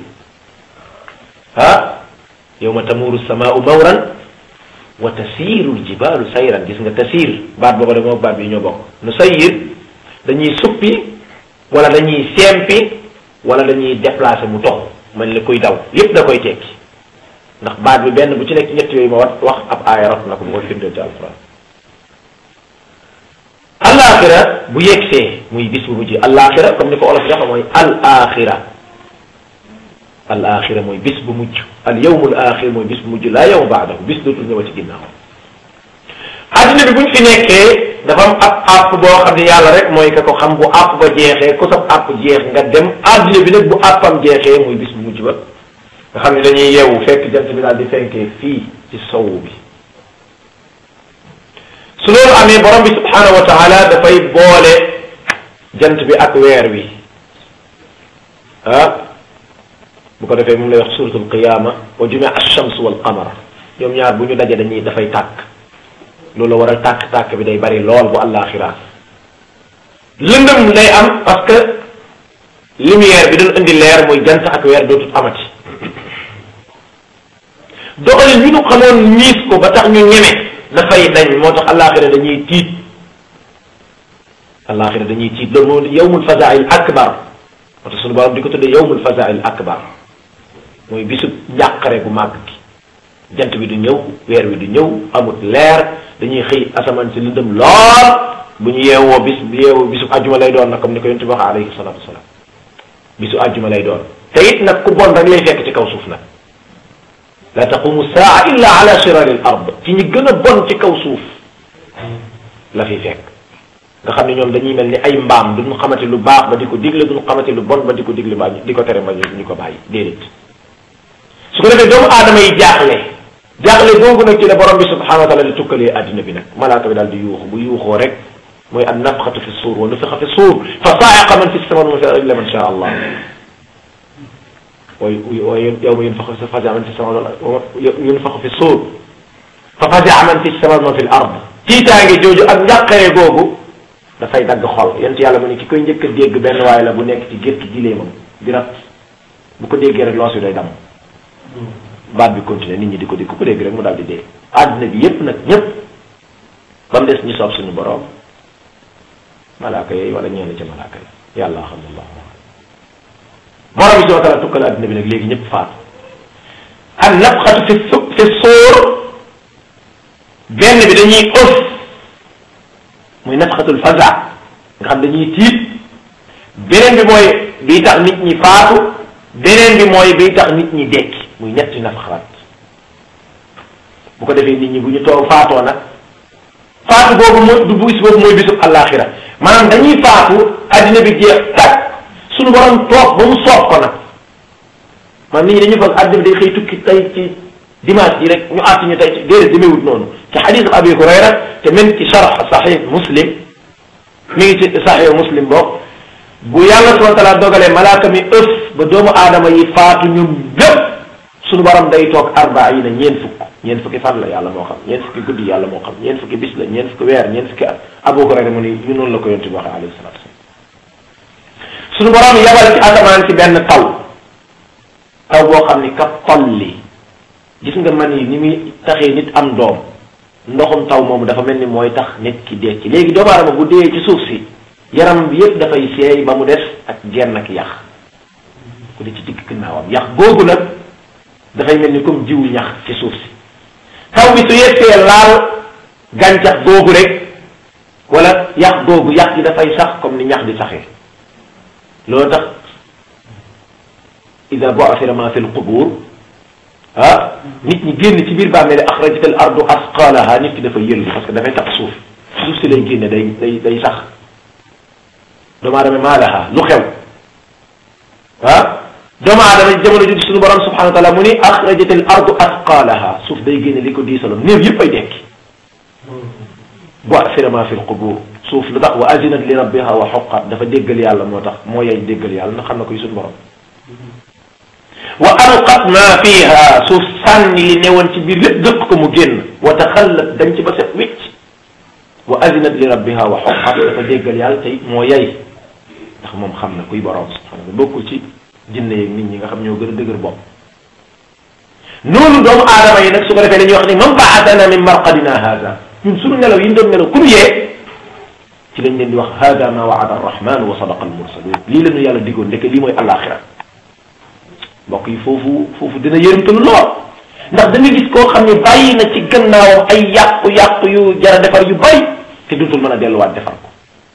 ah yowma tamuru samaau mawran wa tasiiru al jibalu sayran gis nga tasiir baat booba de moo baat bi ñoo bokk nu sayyir dañuy suppi wala dañuy sempi wala dañuy déplacer mu dox mel ni kuy daw yépp da koy tekki ndax baat bi benn bu ci nekk ñett yooyu ma wax wax ab aaya rot na ko bu ko firndeel ci alquran alaxira bu yegsee muy bis bu mujj alaxira comme ni ko olof jaxa mooy al axira al axira mooy bis bu mujj al yawmul axir mooy bis bu mujj laa yawma baadahu bis dootul ñëwati ginnaaw adduna bi buñ fi nekkee dafa am ab àpp boo xam ne yàlla rek mooy ka ko xam bu àpp ba jeexee ku sab àpp jeex nga dem adduna bi nag bu àppam jeexee muy bis bu mujj ba nga xam ne dañuy yeewu fekk jant bi daal di fenkee fii ci sowu bi su loolu amee borom bi subhanahu wa taala dafay boole jant bi ak weer wi ah bu ko defee moom lay wax suratul qiyama wa jumia ash-shams wal qamar ñoom ñaar bu ñu daje dañuy dafay tàkk loolu waral tàkk-tàkk bi day bari lool bu àllaaxira lëndëm day am parce que lumière bi doon indi leer mooy jant ak weer dootut amati doxalin ñu nu xamoon ñiis ko ba tax ñu ñeme dafay dañ moo tax àllaaxira dañuy tiit àllaaxira dañuy tiit loolu moo yawmul fazaa'il akbar moo tax suñu borom di ko tuddee yawmul fazaa'il akbar mooy bisu njàqare gu màgg gi jant bi du ñëw weer wi du ñëw amut leer dañuy xëy asamaan si lëndëm lool bu ñu yeewoo bis yeewoo bisu àjjuma lay doon nag comme ni ko yonent bi wax alayhi salaatu wasalaam bisu àjjuma lay doon te it nag ku bon rek lay fekk ci kaw suuf nag la taqumu saa illa ala shirari al ard ci ñi gën a bon ci kaw suuf la fi fekk nga xam ne ñoom dañuy mel ni ay mbaam duñu xamante lu baax ba di ko digle duñu xamante lu bon ba di ko digle ba di ko tere ba ñu ko bàyyi déedéet su ko defee doomu aadama yi jaaxle jaaxle googu nag ci la borom bi subhanahu wa taala di tukkalee addina bi nag malaaka bi daal di yuuxu bu yuuxoo rek mooy an nafxatu fi suur wa nufixa fi suur fa saayaqa man fi samawati wa man fi illa man sha allah way way yawma yunfaxu fa fazia man fi samawati yunfaxu fi suur fa fazia man fi samawati wa man fi l ard tiitaange jooju ak njàqare googu dafay dagg xol yent yàlla mu ne ki koy njëkk a dégg benn waay la bu nekk ci gétt gileemam di rat bu ko déggee rek loos wi day damm baat bi continuer nit ñi di ko dégg ku ko dégg rek mu daal di dee àddina bi yépp nag ñépp ba mu des ñi soob suñu boroom malaaka yooyu wala ñeen ca malaaka yi yàlla xam allah borom bi subhanahu wa taala tukkal àddina bi nag léegi ñëpp faatu an nafxatu fi fi sóor benn bi dañuy ëf muy nafxatul faza nga xam dañuy tiit beneen bi mooy bii tax nit ñi faatu beneen bi mooy bii tax nit ñi dekki muy ñetti nafxaat bu ko defee nit ñi bu ñu toog faatoo nag faatu boobu mooy du bis boobu mooy bisub àllaaxira maanaam dañuy faatu addina bi jeex tàkk suñu borom toog ba mu soob ko nag man nit ñi dañu foog addina bi day xëy tukki tey ci dimanche ji rek ñu àtt ñu tey ci déedéet demeewut noonu ci xadis abi hurayra te même ci sharh sahih muslim mi ngi ci sahih muslim bokk bu yàlla subhanahu wa taala dogalee malaaka mi ëf ba doomu aadama yi faatu ñoom bépp suñu borom day toog arbaina ñeen fukk ñeen fukki fan la yàlla moo xam ñeen fukki guddi yàlla moo xam ñeen fukki bis la ñeen fukki weer ñeen fukki at abu hurayra mu ni ñu noonu la ko yontu bi waxee alayhi salatu wasalam suñu borom yabal ci asamaan ci benn taw taw boo xam ni ka tolli gis nga man yi ni muy taxee nit am doom ndoxum taw moomu dafa mel ni mooy tax nit ki dekki léegi doomu aadama bu dee ci suuf si yaram bi yépp dafay seey ba mu des ak genn ak yax ku di ci digg ginnaawam yax googu nag dafay mel ni comme jiwu ñax ci suuf si taw bi su yegsee laal gàncax googu rek wala yax googu yax gi dafay sax comme ni ñax di saxee loolu tax ida bu'athira ma fi lqubur ah nit ñi génn ci biir bàmmeel axrajat al ardu asqalaha nit ki dafay yëllu parce que dafay tax suuf suuf si lay génne day day day sax doomu aadama maa laha lu xew ah doomu aadama jamono judi suñu borom subhanahu wa taala mu ni axrajat al ardu asqalaha suuf day génne li ko diisaloon néew yëpp ay dekki bu'athira ma fi lqubur suuf lu tax wa azinat li rabbiha wa xoqat dafa déggal yàlla moo tax moo yay déggal yàlla na xam na koy suñu borom wa alqat ma fiha suuf sànni li newoon ci biir lépp dëkk ko mu génn wa taxallat dañ ci ba set wicc wa azinat li rabbiha wa xoqat dafa déggal yàlla tey moo yay ndax moom xam na kuy borom subhanahu bokkul ci jinne yeeg nit ñi nga xam ñoo gën a dëgër bopp noonu doomu aadama yi nag su ko defee dañuy wax ni man baatana min marqadina hada ñun suñu nelaw yi ñu doon nelaw ku ñu yee ci lañ leen di wax hada ma waada arrahman wa sadaqa almursalun lii la ñu yàlla diggoon ndeke lii mooy alaxira mbokk yi foofu foofu dina yërëmtalu lool ndax da nga gis koo xam ne bàyyi na ci gannaawam ay yàqu-yàqu yu jara defar yu bari te dutul mën a delluwaat defar ko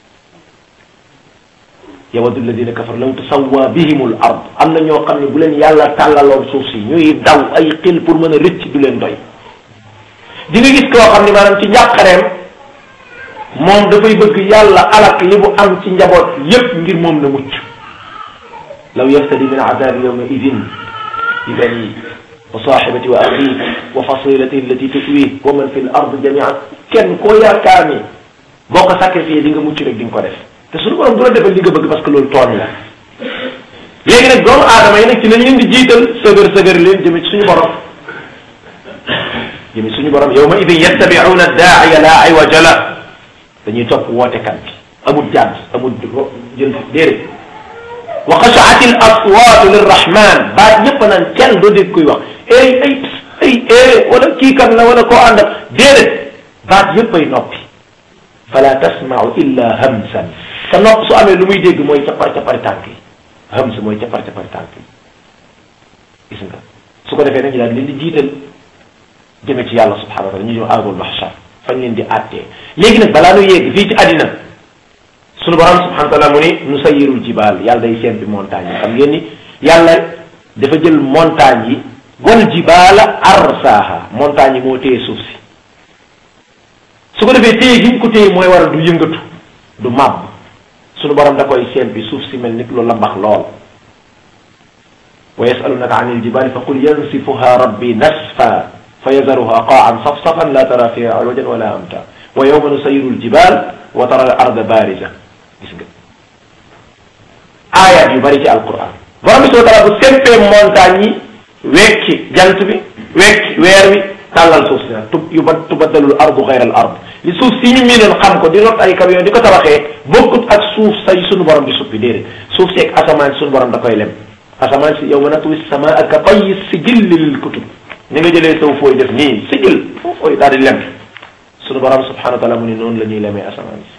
yawaddu alladina kafar law tusawwa bihim al ard am na ñoo xam ne bu leen yàlla tàllaloon suuf si ñuy daw ay xil pour mën a rëcc du leen doy di nga gis koo xam ne maanaam ci njàqareem moom dafay bëgg yàlla alak li mu am ci njaboot yépp ngir moom na mucc law yaftadi min adabi yawma idin bi bani wa sahibati wa axi wa fasilati allati tutwi wa man fi l ard jamian kenn koo yaakaar ni boo ko sacrifié di nga mucc rek di nga ko def te suñu borom du la defal li nga bëgg parce que loolu tooñ la léegi nag doomu aadama yi nag ci lañ leen di jiital sëgër sëgër leen jëme ci suñu borom jëme suñu borom yawma idin yattabi'una daaiya la aywaja la dañuy topp wootekat bi amul jàdd amul jël déedéet wa xashaat al aswaatu lirrahman baat ñëpp naan kenn doo dégg kuy wax ay ay ay ay wala kii kan la wala koo ànd ak déedéet baat yëpp ay noppi fala tasmau illa hamsan sa nopp su amee lu muy dégg mooy capar capari tànk yi hams mooy capar capari tànk yi gis nga su ko defee nañu daal leen di jiital jëme ci yàlla subhanahu wa taala ñu ñëw ardul mahshar fañ leen di àttee léegi nag balaa nu yegg fii ci àddina sunu borom subhanahu wa taala mu ni nu sayirul jibaal yàlla day sempi montagne yi xam ngeen ni yàlla dafa jël montagne yi wal jibaala arsaaha montagne yi moo téye suuf si su ko defee téye gi ñu ko téye mooy waral du yëngatu du màbb sunu borom da koy sempi suuf si mel nit lu lambax lool wa yasalunaka an iljibaali fa qul yansifuha rabbi nasfa fa yazaruha qaan safsafan la tara fiha iwajan wala amta wa yawma nusayiru aljibal wa tara al arda bariza gis nga ayat yu bari ci alquran borom bi subhanahu wa taala bu sempee montagne yi wekki jant bi wekki weer wi tàllal suuf si nag tub yu ba tubaddalul ardu xayra al ard li suuf si ñu miinoon xam ko di rot ay camion di ko tabaxee bokkut ak suuf say sunu borom di suppi déedéet suuf si ak asamaan si sunu borom da koy lem asamaan si yow ma natwi sama ak ka tayyi sijil lil kutub ni nga jëlee saw fooy def nii sijil foo fooy daal di lem sunu borom subhanahu wa taala mu ni noonu la ñuy lemee asamaan si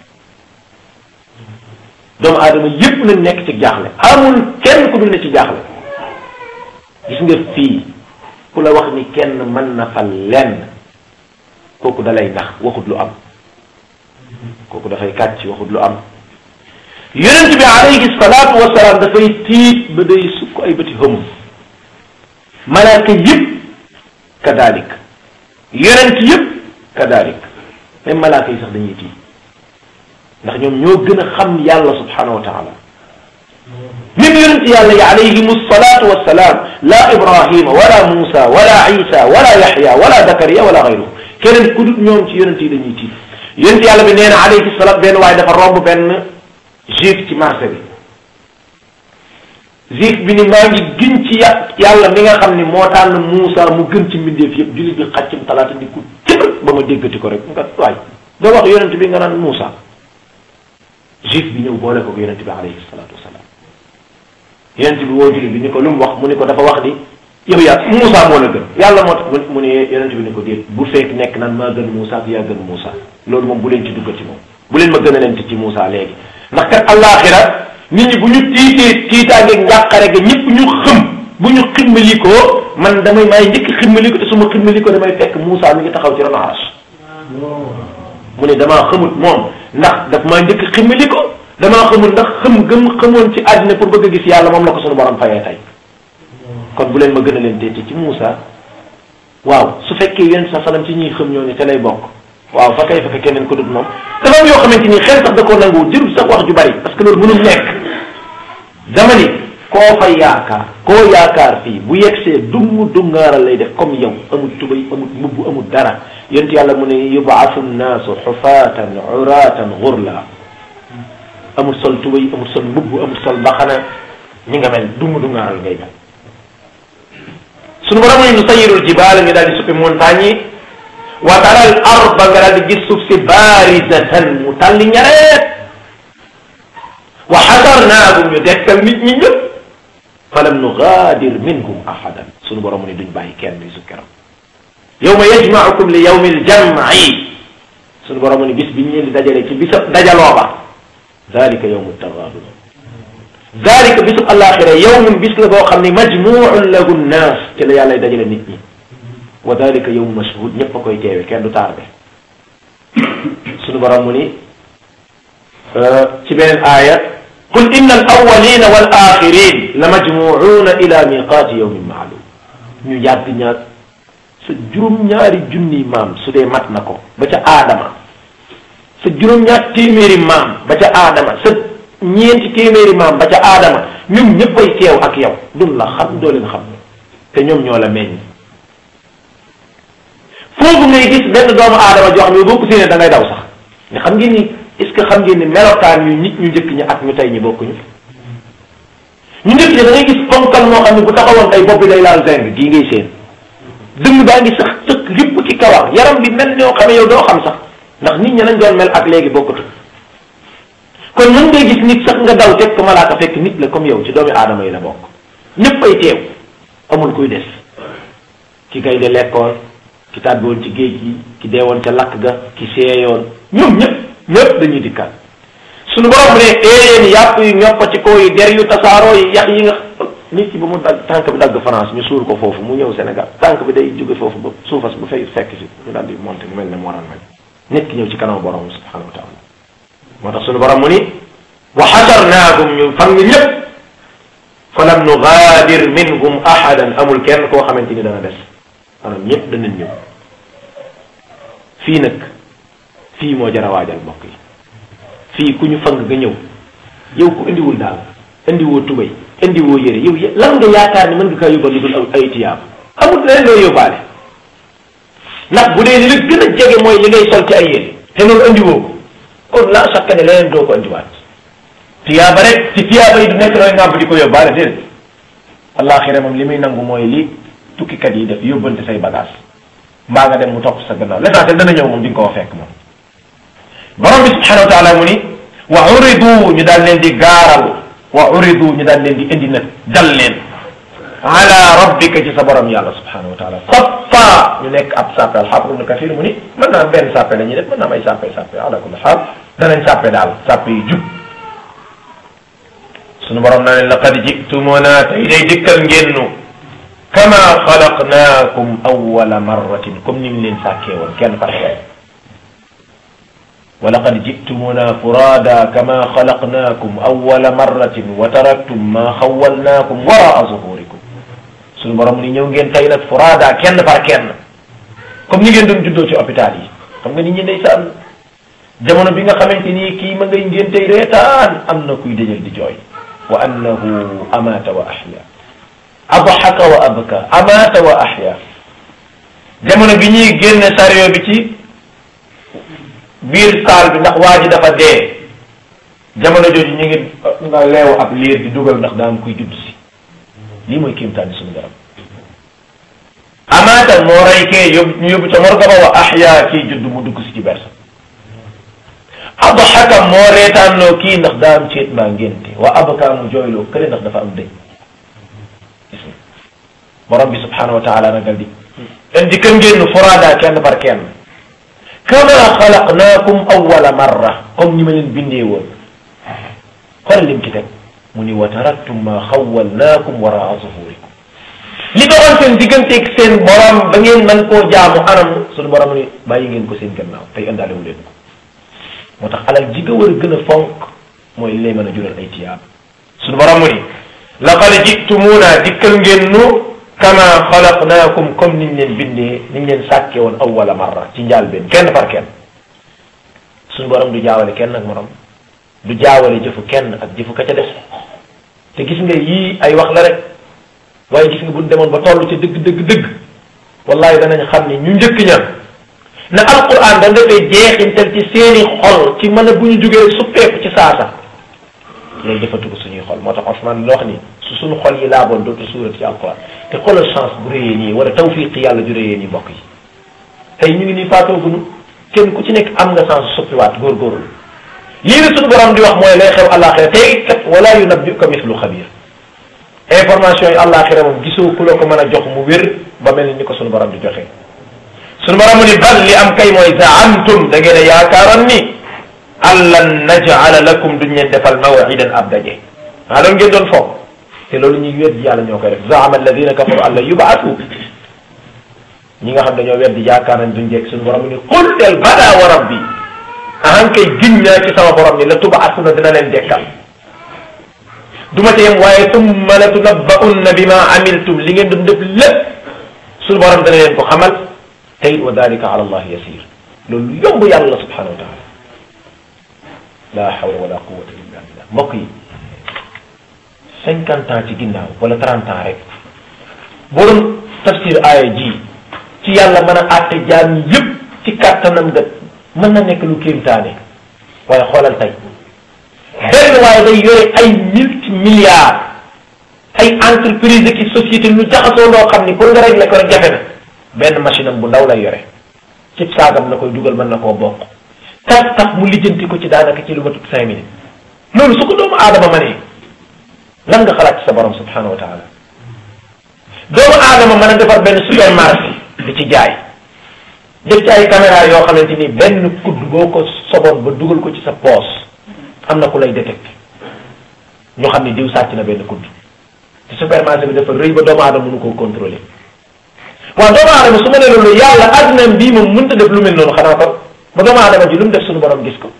doomu aadama yépp nañ nekk ci jaaxle amul kenn ku dul ne ci jaaxle gis nga fii ku la wax ni kenn mën na fa lenn kooku dalay nax waxut lu am kooku dafay kàcc waxut lu am yonent bi alayhi salaatu wasalaam dafay tiit ba day sukk ay bëti hëm malaaka yëpp kadalik yonent yëpp kadalik même malaaka yi sax dañuy tiit ndax ñoom ñoo gën a xam yàlla subhanahu wa taala même yonent yàlla yi alayhim salaatu wasalaam la ibrahima wala musa wala isa wala yaxya wala zakariya wala gayruhu keneen ku dul ñoom ci yonent yi dañuy tiit yonent yàlla bi nee na alayhi salaam benn waaye dafa romb benn juif ci marché bi juif bi ni maa ngi gën ci yàlla mi nga xam ni moo tànn Muusa mu gën ci mbindeef yëpp jullit bi xàccam talaata di ko cëb ba ma déggati ko rek nga waay doo wax yonent bi nga naan Muusa juif bi ñëw boole ko yonent bi alayhi salaatu wasalaam yonent bi woo jullit bi ni ko lu mu wax mu ni ko dafa wax ni yow yaa Muusa moo la gën yàlla moo tax mu ne yonent bi ni ko déet bu fekk nekk naan maa gën Muusa ak yaa gën Muusa loolu moom bu leen ci duggati moom bu leen ma gën a leen ci Muusa léegi ndax kat allaaxira nit ñi bu ñu tiitee tiitaangeeg njàqare ga ñëpp ñu xëm bu ñu ximmalikoo man damay maay njëkk ximmaliko te su ma ximmalikoo damay fekk Muusa mi ngi taxaw ci ron aras mu ne damaa xamut moom ndax daf maa njëkk ximmaliko damaa xamut ndax xëm gëm xamoon ci àddina pour bëgg a gis yàlla moom la ko sunu borom fayee tey kon bu leen ma gën a leen teeti ci Muusa waaw su fekkee yonent sa salam ci ñuy xëm ñoo ni te lay bokk waaw fa kay fa keneen ko dut moom dafa am yoo xamante ni xel sax da koo nanguwul jërul sax wax ju bari parce que loolu mënul nekk dama ni koo fa yaakaar koo yaakaar fii bu yegsee dumm dungaaral lay def comme yow amul tubay amul mbubb amul dara yonent yàlla mu ne yubaasu nnaasu xufaatan uraatan xurla amul sol tubay amul sol mbubb amul sol mbaxana ñi nga mel dumm dungaaral ngay mel sunu borom ne nu sayirul jibaal ñu daal di suppi montagne yi wa taral arba nga daal di gis suuf si barizatan mu tàlli ñareet wa xasarnaahum ñu dekkal nit ñi ñëpp falam nugaadir minhum ahadan sunu borom ne duñ bàyyi kenn bisu keroog yawma yajmaukum li yawmi aljamci sunu borom ne bis biñ leen di dajale ci bisa dajaloo ba dalika yawmu tagaabun dalika bisu alaxira yawmun bis la boo xam ne majmuun lahu nnaas ci la yàlla dajale nit ñi wa dalika yawmu mashhud ñëpp a koy teewe kenn du tardé sunu borom mu ni ci beneen aaya qul inna al awalina wal axirin la majmuuna ila miqaati yawmin maalum ñu yàgg ñaag sa juróom-ñaari junni maam su dee mat na ko ba ca aadama sa juróom-ñaar téeméeri maam ba ca aadama sa ñeenti téeméeri maam ba ca aadama ñun ñëppay teew ak yow dun la xam doo leen xam te ñoom ñoo la meññ foofu ngay gis benn doomu aadama joo xam ne boo ko séenee da ngay daw sax nga xam ngeen ni est-ce que xam ngeen ni melokaan yu nit ñu njëkk ñi ak ñu tey ñi bokkuñu ñu njëkk ñi da ngay gis ponkal moo xam ne bu taxawoon tey bopp bi day laal zinc gii ngay seen dënn baa ngi sax tëkk lépp ci kawar yaram bi mel ñoo xam ne yow doo xam sax ndax nit ñi lañ doon mel ak léegi bokkatu kon mën ngay gis nit sax nga daw teg ko malaaka fekk nit la comme yow ci doomi aadama yi la bokk ñëpp ay teew amul kuy des ki kay de lekkoon ki tàbbiwoon ci géej gi ki deewoon ca lakk ga ki seeyoon ñoom ñëpp ñëpp dañuy dikkaat suñu borom mu ne éeyéen yàpp yu ñoppa ci kaw yi der yu tasaaroo yi yax yi nga nit ki ba mu dagg tànk bi dagg France ñu suul ko foofu mu ñëw Sénégal tànk bi day jóge foofu ba suufas bu fay fekk si ñu daal di monté mu mel ne mu waral mel nit ki ñëw ci kanam borom subhanahu wa taala moo tax suñu borom mu ni wa xasarnaakum ñu fang ñëpp fa lam nugaadir minhum ahadan amul kenn koo xamante ni dana des maanaam ñëpp danañ ñëw fii nag fii moo jar a waajal mbokk yi fii ku ñu fang nga ñëw yow ku indiwul daal indiwoo tubay indiwoo yére yow lan nga yaakaar ni mën nga kaa yóbbal lu dul ay tiyaab amul leneen loo yóbbaale ndax bu dee li la gën a jege mooy li ngay sol ci ay yére te loolu indiwoo ko kon la chaque ne leneen doo ko indiwaat tiyaaba rek ci tiyaaba yi du nekk looy ngàmp di ko yóbbaale déedéet allaaxira moom li muy nangu mooy li tukkikat yi def yóbbante say bagage mbaa nga dem mu topp sa gannaaw l'essentiel dana ñëw moom di nga koo fekk moom borom bi subhanahu wa taala mu ni wa uridu ñu daal leen di gaaral wa uridu ñu daal leen di indi nag dal leen ala rabbika ci sa borom yàlla subhanahu wa taala saffa ñu nekk ab sàppe alxaafid ibnu kathir mu ni mën naa am benn sàppe la ñuy def mën naa am ay sàppe sàppe ala kulli xaal danañ sàppe daal sàppe yi jub sunu borom naa leen laqad jitumuna tey day dikkal ngeen nu kama xalaqnaakum awwala marratin comme ni ñu leen sàkkee woon kenn par kenn wa laqad jitumuna furada kama xalaqnaakum awwala marratin wa taraktum ma xawalnaakum waraa zuhurikum sunu borom ni ñëw ngeen tey nag furada kenn par kenn comme ni ngeen doon juddoo ci hôpital yi xam nga nit ñi ndeysaan jamono bi nga xamante ni kii ma ngay ngeen tey reetaan am na kuy dëjël di jooy wa annahu amata wa ahya adhaka wa abka amata wa ahya jamono bi ñuy génne sario bi ci biir saal bi ndax waa ji dafa dee jamono jooju ñu ngi nga leew ab liir di dugal ndax daa am kuy judd si lii mooy kéemtaani suñu borom amaata moo rey kee yóbbu ñu yóbbu ca morga ba wa ahya kii judd mu dugg si ci bersa adhaka moo reetaanloo kii ndax daa am ceet maa ngénte wa abka mu jooyloo kële ndax dafa am dëj gis nga borom bi subhanahu wa taala nagal di indi kër ngeen furaada kenn par kenn kama xalaqnaakum awwala marra comme ni ma leen bindee woon xoolal lim ci teg mu ni wa taraktum ma xawalnaakum waraa zuhurikum li doxoon seen digganteeg seen borom ba ngeen mën koo jaamu anam suñu borom ni bàyyi ngeen ko seen gannaaw tey indaale wu leen ko moo tax alal ji nga war a gën a fonk mooy li lay mën a jural ay tiyaab suñu borom mu ni laqad jitumuuna dikkal ngeen nu kama xalaqnaakum comme niñ leen bindee niñ leen sàkke woon awwala marra ci njaal benn kenn par kenn suñu borom du jaawale kenn ak morom du jaawale jëfu kenn ak jëfu ka ca des te gis nga yii ay wax la rek waaye gis nga buñ demoon ba toll ci dëgg dëgg dëgg wallahi danañ xam ni ñu njëkk ña na alquran da dafay jeexintal ci seeni xol ci mën a bu ñu jógee suppeeku ci saasa loolu dafa tugg suñuy xol moo tax Ousmane la wax ni su suñu xol yi laaboon dootu suurat ci alquran te xoolal chance bu réyee nii wala tawfiq yàlla ju réyee nii mbokk yi tey ñu ngi nii faatooguñu kenn ku ci nekk am nga chance suppiwaat góorgóorlu lii la suñu borom di wax mooy lay xew àllaaxira tey kat wala yunabbi'uka mithlu xabir information yi àllaaxira moom gisoo ku la ko mën a jox mu wér ba mel ni ko suñu borom di joxe suñu borom ni bal li am kay mooy zaamtum da ngeen a yaakaaroon ni allan najala lakum duñ leen defal mawidan ab daje ah loolu ngeen doon foog te loolu ñuy weddi yàlla ñoo koy def zaama alladina kafaru an la yubaatu ñi nga xam dañoo weddi yaakaar nañ duñ jekk suñu borom ni qul del bada wa rabbi ahan kay giñ naa ci sama borom ni la tubaasuna dina leen dekkal du ma ci yem waaye tumma la tunabbaunna bima amiltum li ngeen doon def lépp suñu borom dana leen ko xamal te it wa dalika ala allah yasir loolu yomb yàlla subhanahu wa taala la hawla wala quwwata illa billah mbokk yi cinquante ans ci ginnaaw wala trente ans rek boo doon tafsir aaya ji ci yàlla mën a àtte jaam ñi yëpp ci kàttanam nga mën na nekk lu kéemtaane waaye xoolal tey benn waaye day yore ay multi milliards ay entreprise ki société lu jaxasoo loo xam ni pour nga régler ko rek jafe na benn machine am bu ndaw lay yore cib saagam la koy dugal mën na koo bokk tax tax mu lijjanti ko ci daanaka ci lu matut cinq minutes loolu su ko doomu aadama ma ne lan nga xalaat ci sa borom subhanahu wa taala doomu aadama mën a defar benn supermarché di ci jaay def ci ay caméra yoo xamante ni benn kudd boo ko soboon ba dugal ko ci sa poos am na ku lay détecté ñu xam ni diw sàcc na benn kudd te supermarché bi dafa rëy ba doomu aadama mënu koo contrôler waaw doomu aadama su ma ne loolu yàlla adduna bii moom mënta def lu mel noonu xanaa kon ba doomu aadama ji lu mu def suñu borom gis ko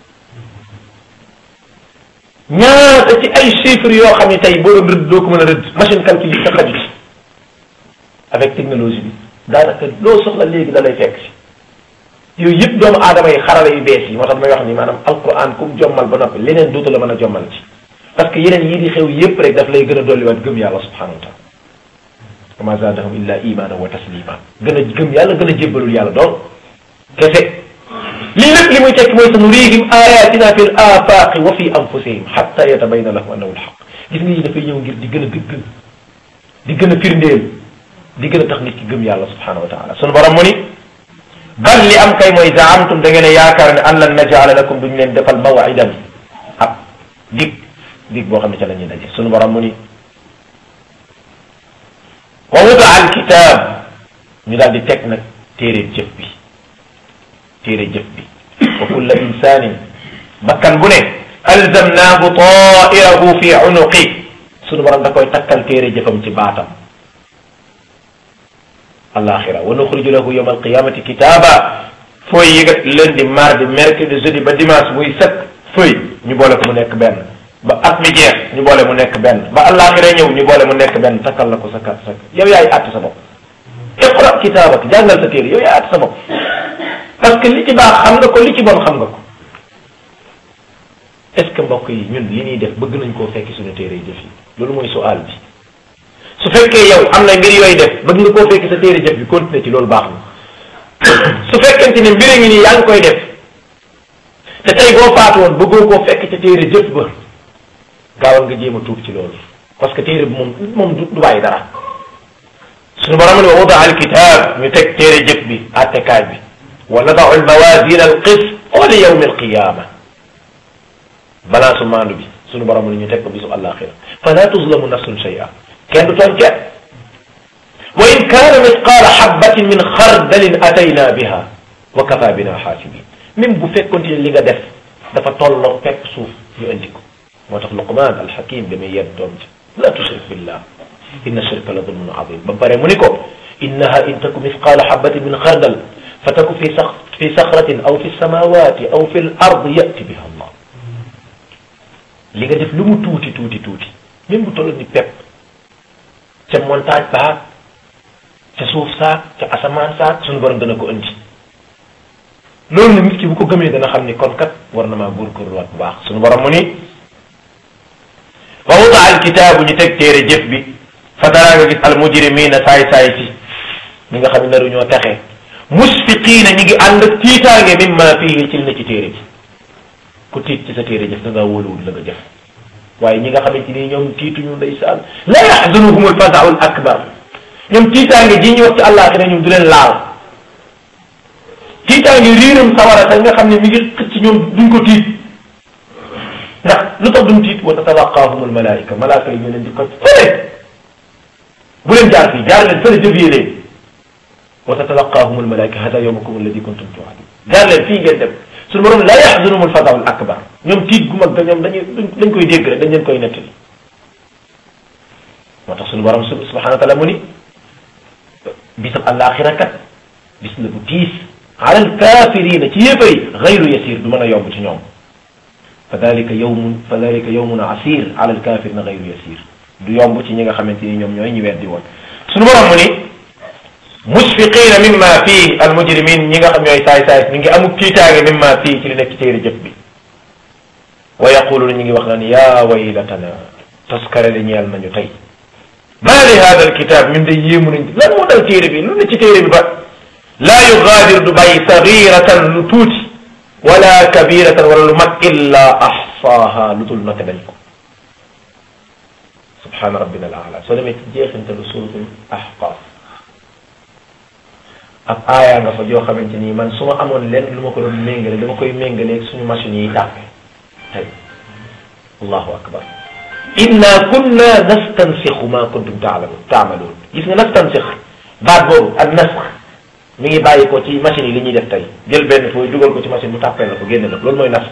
ñaata ci ay chiffres yoo xam ne tey boo doon rëdd doo ko mën a rëdd machine calcul yi sa xaju ci avec technologie bi daanaka loo soxla léegi da lay fekk si yooyu yëpp doomu aadama yi xarala yu bees yi moo tax may wax ni maanaam alquran kum jommal ba noppi leneen duutu la mën a jommal ci parce que yeneen yii di xew yëpp rek daf lay gën a dolliwaat gëm yàlla subhanahu wa taala wa ma zaadahum illa imaana wa taslima gën a gëm yàlla gën a jébbalul yàlla donc kese lii lépp li muy tekki mooy sanurihim ayatina fi l afaqi wa fi anfusihim xatta yatabayna lahum annahu lxaq gis nga yi dafay ñëw ngir di gën a gëgg di gën a firndeel di gën a tax nit ki gëm yàlla subhanahu wa taala sunu borom mu ni bal li am kay mooy zaamtum da ngeen a yaakaar ne an lan najala lakum duñ leen defal mawidan ab dig dig boo xam ne ca la ñuy daje sunu borom mu ni wa wudaa alkitab ñu daal di teg nag téere jëf bi téere jëf bi wa kulla insanin bakkan bu ne alzamnaahu tairahu fi unuqi sunu borom da koy takkal téere jëfam ci baatam alaxira wa nuxriju lahu yawma alqiyamati kitaba fooy yi nga lundi mardi mercredi jeudi ba dimanche muy set fooy ñu boole ko mu nekk benn ba at mi jeex ñu boole mu nekk benn ba alaxira ñëw ñu boole mu nekk benn takkal la ko sa kat sa yow yaay àtt sa bopp iqra kitaabak jàngal sa téere yow yaay àtt sa bopp parce que li ci baax xam nga ko li ci bon xam nga ko est-ce que mbokk yi ñun li ñuy def bëgg nañ koo fekki suñu téere yi jëf yi loolu mooy sual bi su fekkee yow am na mbir yooyu def bëgg nga koo fekki sa téere jëf bi continuer ci loolu baax na su fekkente ne mbir ngi nii yaa ngi koy def te tey boo faatu woon bëggoo koo fekk ca téere jëf ba gaawal nga jéem a tuub ci loolu parce que téere bi moom moom du bàyyi dara suñu borom ne wa wada al kitab ñu teg téere jëf bi attekaay bi wa nadau al mawazin al qist li yawmi al qiyama balance maandu bi suñu borom ne ñu teg ko bisu àllaaxira fala tuzlamu nafsun shay'a kenn du tooñ kenn wa in kaana misqaala xabbatin min xardalin atayna biha wa kafa bina xaasibin même bu fekkoon ne li nga def dafa tolloo pepp suuf ñu indi ko moo tax luqman alxakim damay yedd doom ci la tushrik billah inna shirka la zulmun azim ba pare mu ni ko innaha in taku misqaala xabbatin min xardal fa taku fi sax fi saxratin aw fi samawati aw fi l ard yati biha allah li nga def lu mu tuuti tuuti tuuti même bu tolloon ni pepp ca montagne baag ca suuf saak ca asamaan saak suñu borom dana ko indi loolu nag nit ki bu ko gëmee dana xam ni kon kat war na maa góorgóorluwaat bu baax suñu borom mu ni wa wuda al kitaabu ñu teg téere jëf bi fa dara nga gis al mujrimina saay saay ci ñi nga xam ne naru ñoo texe musfiqiina ñi ngi ànd ak tiitaange mimma fihi ci li na ci téere bi ku tiit ci sa téere jëf da ngaa wóoluwul la nga jëf waaye ñi nga xamante ni ñoom tiituñu ndeysaan la yaxzunuhum alfazau al akbar ñoom tiitaange ji ñu wax ci àllaaxira ñoom du leen laal tiitaange riiram sawara sax nga xam ne mi ngi xëcc ñoom duñ ko tiit ndax lu tax duñ tiit wa tatalaqaahum almalaika malaaka yi ñu leen di ko fële bu leen jaar fii jaar leen fële dévier leen wa tatalaqaahum almalaika hada yawmukum alladi kuntum tuadun jaar leen fii ngeen dem suñu borom la yaxzunuhum alfazau al akbar ñoom tiit gu mag da ñoom dañuy dañ koy dégg rek dañ leen koy nettali moo tax suñu borom subhanahu wa taala mu ni bisab àllaaxira kat bis la bu tiis ala alkafirina ci yéefar yi xayru yasir du mën a yomb ci ñoom fa dalika yawmun fa dalika yawmun asir ala alkafirina xayru yasir du yomb ci ñi nga xamante ni ñoom ñooy ñi weddi woon suñu borom mu ni musfiqina mimma fii almujrimin ñi nga xam ñooy saay saay mi ngi amuk tiitaange mimma fii ci li nekk ci téere jëf bi wa yaquluna ñi ngi wax naan yaa waylatana taskare li ñeel nañu tey maa li hada alkitab ñun de yéemu nañ lan moo dal téere bi lu ne ci téere bi ba laa yugaadiru du bàyyi sagiratan lu tuuti wala kabiratan wala lu mag illa axsaaha lu dul note dañ ko subhaana rabbina al aala soo demee ci jeexintalu suratul ahqaaf ak aaya nga fa joo xamante nii man su ma amoon lenn lu ma ko doon méngale dama koy méngaleeg suñu machine yi tàppe tey allahu akbar inna kunna nastansixu ma kuntum taalamun taamaloon gis nga nastansix baat boobu ak nasx mi ngi bàyyi ko ci machine yi li ñuy def tey jël benn fooy dugal ko ci machine mu tàppee la ko génne la loolu mooy nasx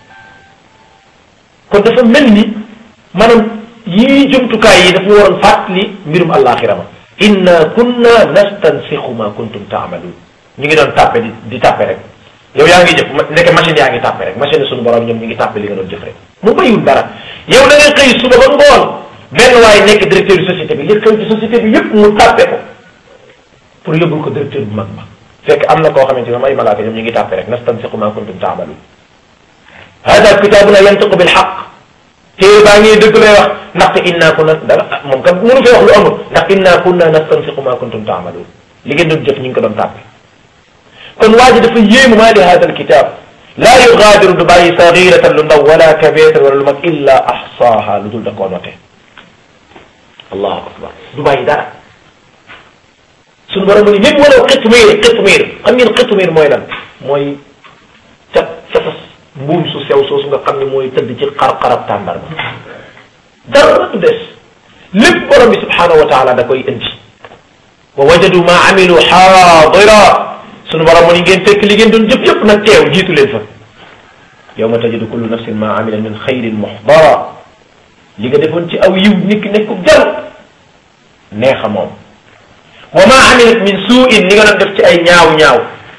kon dafa mel ni maanaam yii jumtukaay yi dafa waroon fàttali mbirum àllaaxira ma inna kunna nastansixu ma kuntum taamaluun ñu ngi doon tàppe di di tàppe rek yow yaa ngi jëf nekk machine yaa ngi tàppe rek machine suñu borom ñoom ñu ngi tàppe li nga doon jëf rek mu bayul dara yow da ngay xëy suba ba ngoon benn waaye nekk directeur yu société bi li xew ci société bi yëpp mu tàppe ko pour yóbbul ko directeur bu mag ba fekk am na koo xamante ne ay malaaka ñoom ñu ngi tàppe rek nastansiqu ma kuntum taamaluun hada kitaabuna yantiqu bil xaq téere baa ngi dëgg lay wax ndaxte inna kunna dara moom kat mënu fee wax lu amul ndax inna kunna nastansiqu ma kuntum taamaluun li ngeen doon jëf ñu ngi ko doon tàppe kon waa ji dafa yéemu maa li hada alkitab laa yugaadiru du bàyyi sagiratan lu ndaw wala kabiratan wala lu mag illa axsaaha lu dul da koo note allahu akbar du bàyyi dara suñu borom mu ni même walaw xitmiir xitmiir xam ngeen xitmiir mooy lan mooy cat catas mbuum su sew soosu nga xam ne mooy tëdd ci xar-xarab tàndar ba dara du des lépp borom bi subhanahu wa taala da koy indi wa wajadu ma amilu xaadira sunu borom mu ni ngeen fekk li ngeen doon jëf yëpp nag teew jiitu leen fa yawma tajidu kullu nafsin ma amila min xayrin muxdara li nga defoon ci aw yiw nit ki nekku jar neexa moom wa ma amilat min suuin li nga doon def ci ay ñaaw ñaaw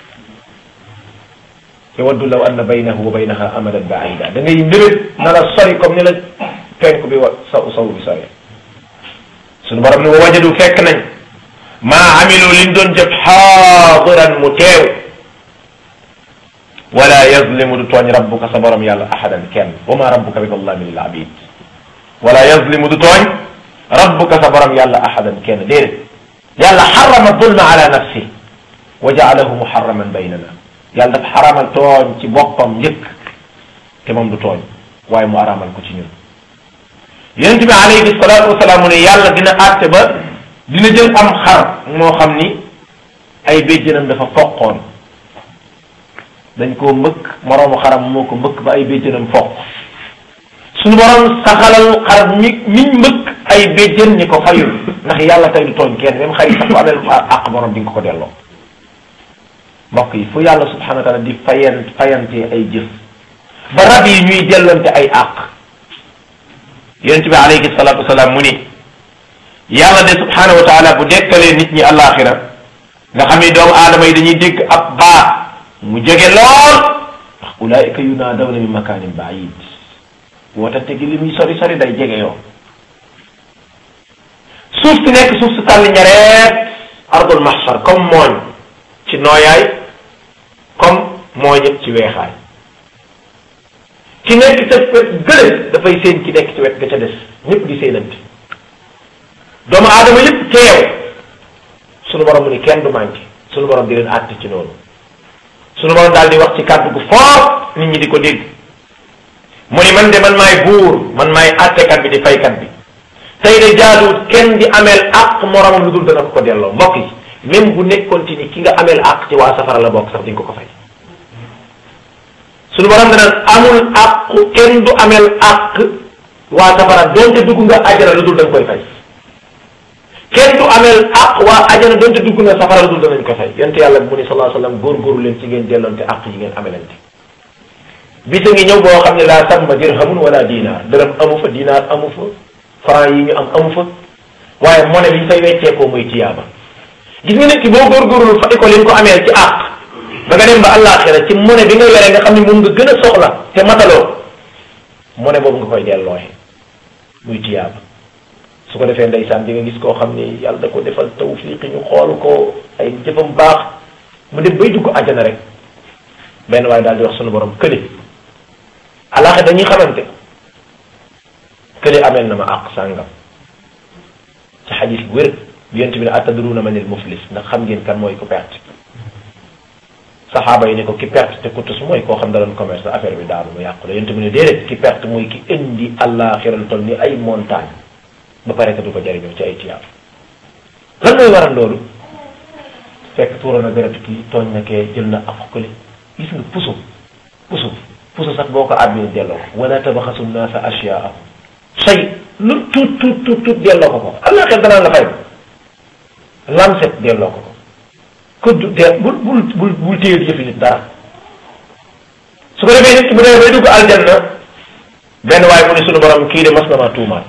yawaddu law anna baynahu wa baynaha amadan baida da ngay mbébét na la sori comme ni la penk bi wa saw saw bi sori sunu borom ni wa wajadu fekk nañ maa amilu liñ doon jëf xaadiran mu teew wala yazlimu du tooñ rabbuka sa borom yàlla ahadan kenn wa ma rabbuka bi dallamin lil abid wala yazlimu du tooñ rabbuka sa borom yàlla ahadan kenn déedéet yàlla xarama zulma ala nafsi wa jaalahu muharraman baynana yàlla dafa xaramal tooñ ci boppam njëkk te moom du tooñ waaye mu aramal ko ci ñun yonent bi alayhi salaatu wasalaam mu ne yàlla dina àtte ba dina jël am xar moo xam ni ay béjjënam dafa foqoon dañ koo mbëkk moroomu xaram moo ko mbëkk ba ay béjjënam foq suñu borom saxalal xar mi miñ mbëkk ay béjjën ni ko fayul ndax yàlla tey du tooñ kenn même xar yi sax bu amee àq borom di nga ko delloo mbokk yi fu yàlla subhanahu wa taala di fayan fayantee ay jëf ba rab yi ñuy dellonte ay àq yonent bi alayhi salatu wasalaam mu ni yàlla de subhanahu wa taala bu dekkalee nit ñi àllaaxira nga xam ni doomu aadama yi dañuy dégg ab baat mu jege lool ndax ulaayika yunaadawna min makaanin baid wootante gi li muy sori sori day jege yoo suuf si nekk suuf si tàlli ñareet ardul mahshar comme mooñ ci nooyaay comme mooñit ci weexaay ki nekk ca wet gële dafay seen ki nekk ci wet ga ca des ñëpp di seenante doomu aadama yëpp teew sunu borom mu ni kenn du manqué sunu borom di leen àtte ci noonu sunu borom daal di wax ci kàddu gu fort nit ñi di ko dégg mu ni man de man maay buur man maay àttekat bi di faykat bi tey de jaaduwut kenn di ameel àq moromam lu dul dana ko ko delloo mbokk yi même bu nekkoon ci ni ki nga ameel àq ci waa safara la bokk sax di nga ko ko fay sunu borom danaan amul àq kenn du ameel àq waa safara donte dugg nga ajana lu dul da nga koy fay kenn du ameel àq waa ajana donte dugg nga safara lu dul danañ ko fay yonte yàlla mu ni sallallahu alayhi wasallam góorgóorlu leen ci ngeen delloonte àq yi ngeen amelante bisa ngi ñëw boo xam ne laa samma dirhamun wala dinaar dërëm amu fa dinaar amu fa franc yi ñu am amu fa waaye monnaie bi ñu fay wecceekoo muy tiyaaba gis nga nit ki boo góorgóorlu fay ko li nga ko ameel ci àq ba nga dem ba àllaaxira ci monnaie bi nga yore nga xam ne moom nga gën a soxla te mataloo monnaie boobu nga koy dellooxe muy tiyaaba su ko defee ndeysaan di nga gis koo xam ni yàlla da ko defal tawfiq ñu xool ko ay jëfam baax mu dem bay dugg àjjana rek benn waaye daal di wax sunu borom kële àllaaxira dañuy xamante kële ameel na ma àq sàngam ci xadis bu wér yonent bi ne atadruna manil muflis ndax xam ngeen kan mooy ku perte saxaaba yi ne ko ki perte te kutus mooy koo xam da doon commerce affaire bi daanu mu yàqu la yonent bi ne déedéet ki perte mooy ki indi àllaaxira lu toll ni ay montagne ba pare que du ko jëriñoo ci ay tiyaab lan mooy waral loolu fekk tuura na deret kii tooñ na kee jël na ak kële gis nga puso puso puso sax boo ko àbbee delloo ko wala tabaxasu naasa asyaahum say lu tuut tuut tuut tuut delloo ko ko àllaaxira danaan la fay lamset delloo ko ko kudd de bul bul bul bul téye di jëfi nit dara su ko defee nit ki bu demee bay dugg aljanna benn waaye mu ne sunu borom kii de mas na maa tuumaat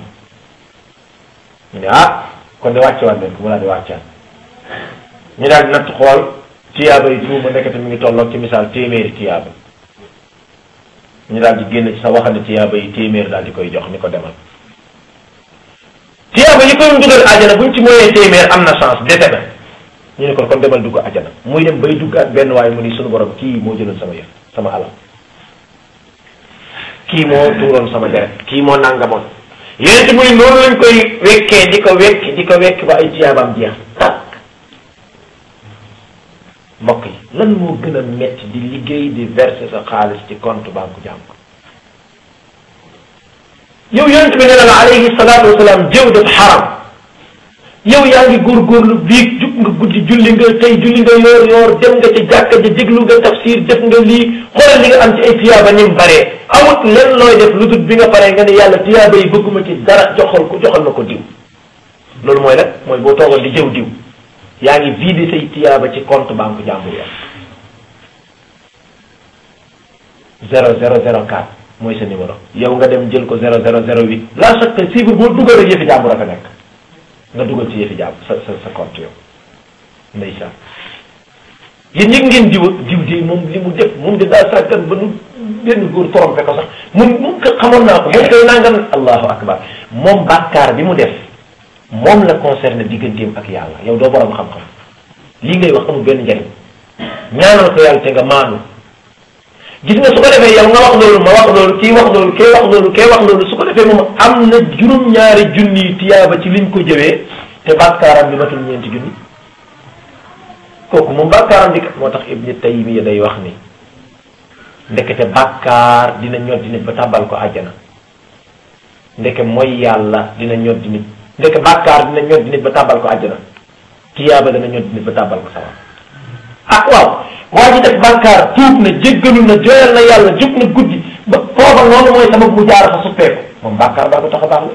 ñu ne ah kon de wàcce waat leen ko mu daal di wàccaat ñu daal di natt xool tiyaaba yi tuuma nekkati mi ngi tolloog ci misaal téeméeri tiyaaba ñu daal di génn ci sa waxande tiyaaba yi téeméer daal di koy jox ni ko demal tiyaaba yi koy dugal àjjana buñ ci mooyee téeméer am na chance dese na ñu ne kon kon demal dugg àjjana muy dem bay dugg ak benn waaye mu ni sunu borom kii moo jëloon sama yëf sama alal kii moo tuuroon sama deret kii moo nangamoon yéen muy noonu lañ koy wekkee di ko wekk di ko wekk ba ay tiyaabaam jeex takk mbokk yi lan moo gën a metti di liggéey di verser sa xaalis ci compte banque jàmm yow yonent bi nee na la alayhi salaatu wasalaam jëw daf xaram yow yaa ngi góorgóorlu biig jug nga guddi julli nga tey julli nga yoor yoor dem nga ca jàkka ja déglu nga tafsir def nga lii xoolal li nga am ci ay tiyaaba ni mu baree amut len looy def lu dul bi nga paree nga ne yàlla tiyaaba yi bëgguma ci dara joxal ko joxal na ko diw loolu mooy nag mooy boo toogoon di jëw diw yaa ngi vidé say tiyaaba ci compte banque jàmbur ya zéro zéro zéro quatre mooy sa numéro yow nga dem jël ko zéro zéro zéro huit la chaque chiffre boo dugal rek yëfi jàmbur a fa nekk nga dugal ci yëfi jàmbur sa sa sa compte yow ndeysaan yéen ñi ngeen diw diw di moom li mu def moom di daa sàggan ba nu benn góor trompé ko sax mun mun ko xamoon naa ko moom koy nangam allahu akbar moom bàkkaar bi mu def moom la concerné digganteem ak yàlla yow doo borom xam-xam lii ngay wax amul benn njariñ ñaanal ko yàlla te nga maanu gis nga su ko defee yow nga wax loolu ma wax loolu kii wax loolu kii wax loolu kii wax loolu su ko defee moom am na juróom-ñaari junni tiyaaba ci liñ ko jëwee te bàkkaaram bi matul ñeenti junni kooku moom bàkkaaram bi kat moo tax ibni taymiya day wax ni ndekete bàkkaar dina ñoddi nit ba tàbbal ko àjjana ndeke mooy yàlla dina ñoddi nit ndeke bàkkaar dina ñoddi nit ba tàbbal ko àjjana tiyaaba dina ñoddi nit ba tàbbal ko sawar ah waaw waa ji def bàkkaar tuub na jéggalu na joyal na yàlla jub na guddi ba foofa noonu mooy sabab mu jaar fa suppeeku moom bàkkaar baa ko tax a baax la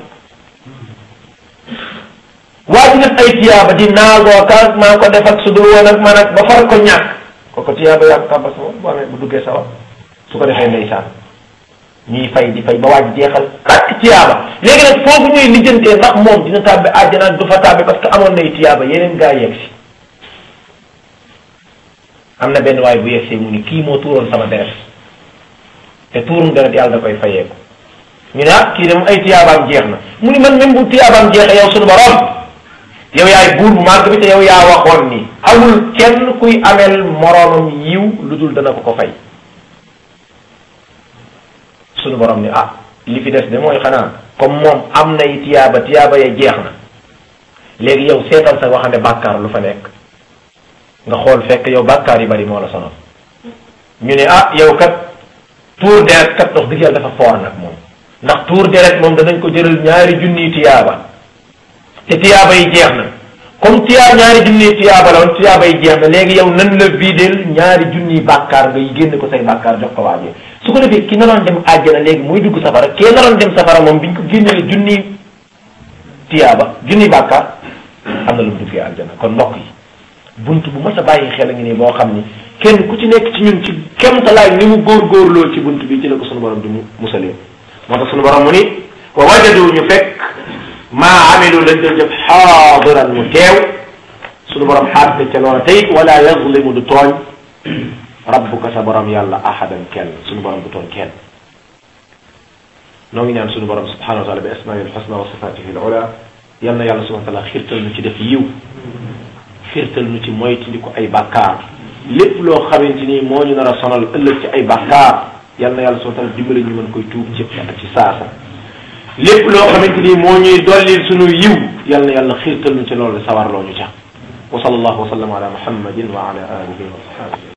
waa ji def ay tiyaaba di naagoo ka maa ko def ak su dul woon ak man ak ba far ko ñàkk kooku tiyaaba yaa ko tàbbal sa bu amee bu duggee sawar su ko defee ndeysaan ñuy fay di fay ba waaj jeexal ak tiyaaba léegi nag foofu ñuy lijjantee ndax moom dina tàbbi àjjana ak du fa tàbbi parce que amoon nay tiyaaba yeneen gaa yegg si am na benn waay bu yegsee mu ni kii moo tuuroon sama deret te tuurum deret yàlla da koy fayeeku ñu ne ah kii de moom ay tiyaabaam jeex na mu ni man même bu tiyaabaam jeexee yow suñu borom yow yaay buur bu màgg bi te yow yaa waxoon ni amul kenn kuy ameel moroomam yiw lu dul dana ko ko fay suñu borom ni ah li fi des de mooy xanaa comme moom am nay tiyaaba tiyaaba ya jeex na léegi yow seetal sa waxande bàkkaar lu fa nekk nga xool fekk yow bàkkaar yi bari moo la sonal ñu ne ah yow kat tuur deret kat wax dëgg yàlla dafa foor nag moom ndax tuur deret moom danañ ko jëral ñaari junniy tiyaaba te tiyaaba yi jeex na comme tiyaa ñaari junniy tiyaaba la woon tiyaaba yi jeex na léegi yow nan la videel ñaari junniy bàkkaar ngay génn ko say bàkkaar jox ko waajee su ko defee ki naroon dem àjjana léegi muy dugg safara kee naroon dem safara moom biñ ko génnee junniy tiyaaba junniy bàkkaar am na lu mu duggee àjjana kon mbokk yi bunt bu mas a bàyyi xel a ngi nii boo xam ni kenn ku ci nekk ci ñun ci kemtalaay ni mu góorgóorloo ci bunt bi ci la ko sunu borom di mu musalee moo tax sunu borom mu ni wa wajadu ñu fekk maa amilu lañ doon jëf xaadiran mu teew sunu borom xaarte ca loola tey wala yazlimu du tooñ rabbuka sa borom yàlla ahadan kenn sunu borom du tooñ kenn noo ngi ñaan sunu borom subhanahu wa taala bi asmail xusna wa sifatihi al ula yal na yàlla subhanahu wa taala xirtal nu ci def yiw xirtal nu ci moytandiku ay bàkkaar lépp loo xamante ni moo ñu nar a sonal ëllëg ci ay bàkkaar yal na yàlla subhanahu wa taala dimbali ñu mën koy tuub ci ci saasa lépp loo xamante ni moo ñuy dollil sunu yiw yal na yàlla xirtal nu ci loolu sawarloo ñu ca wa sallallahu wa sallam ala muhammadin wa ala alihi wa ashabihi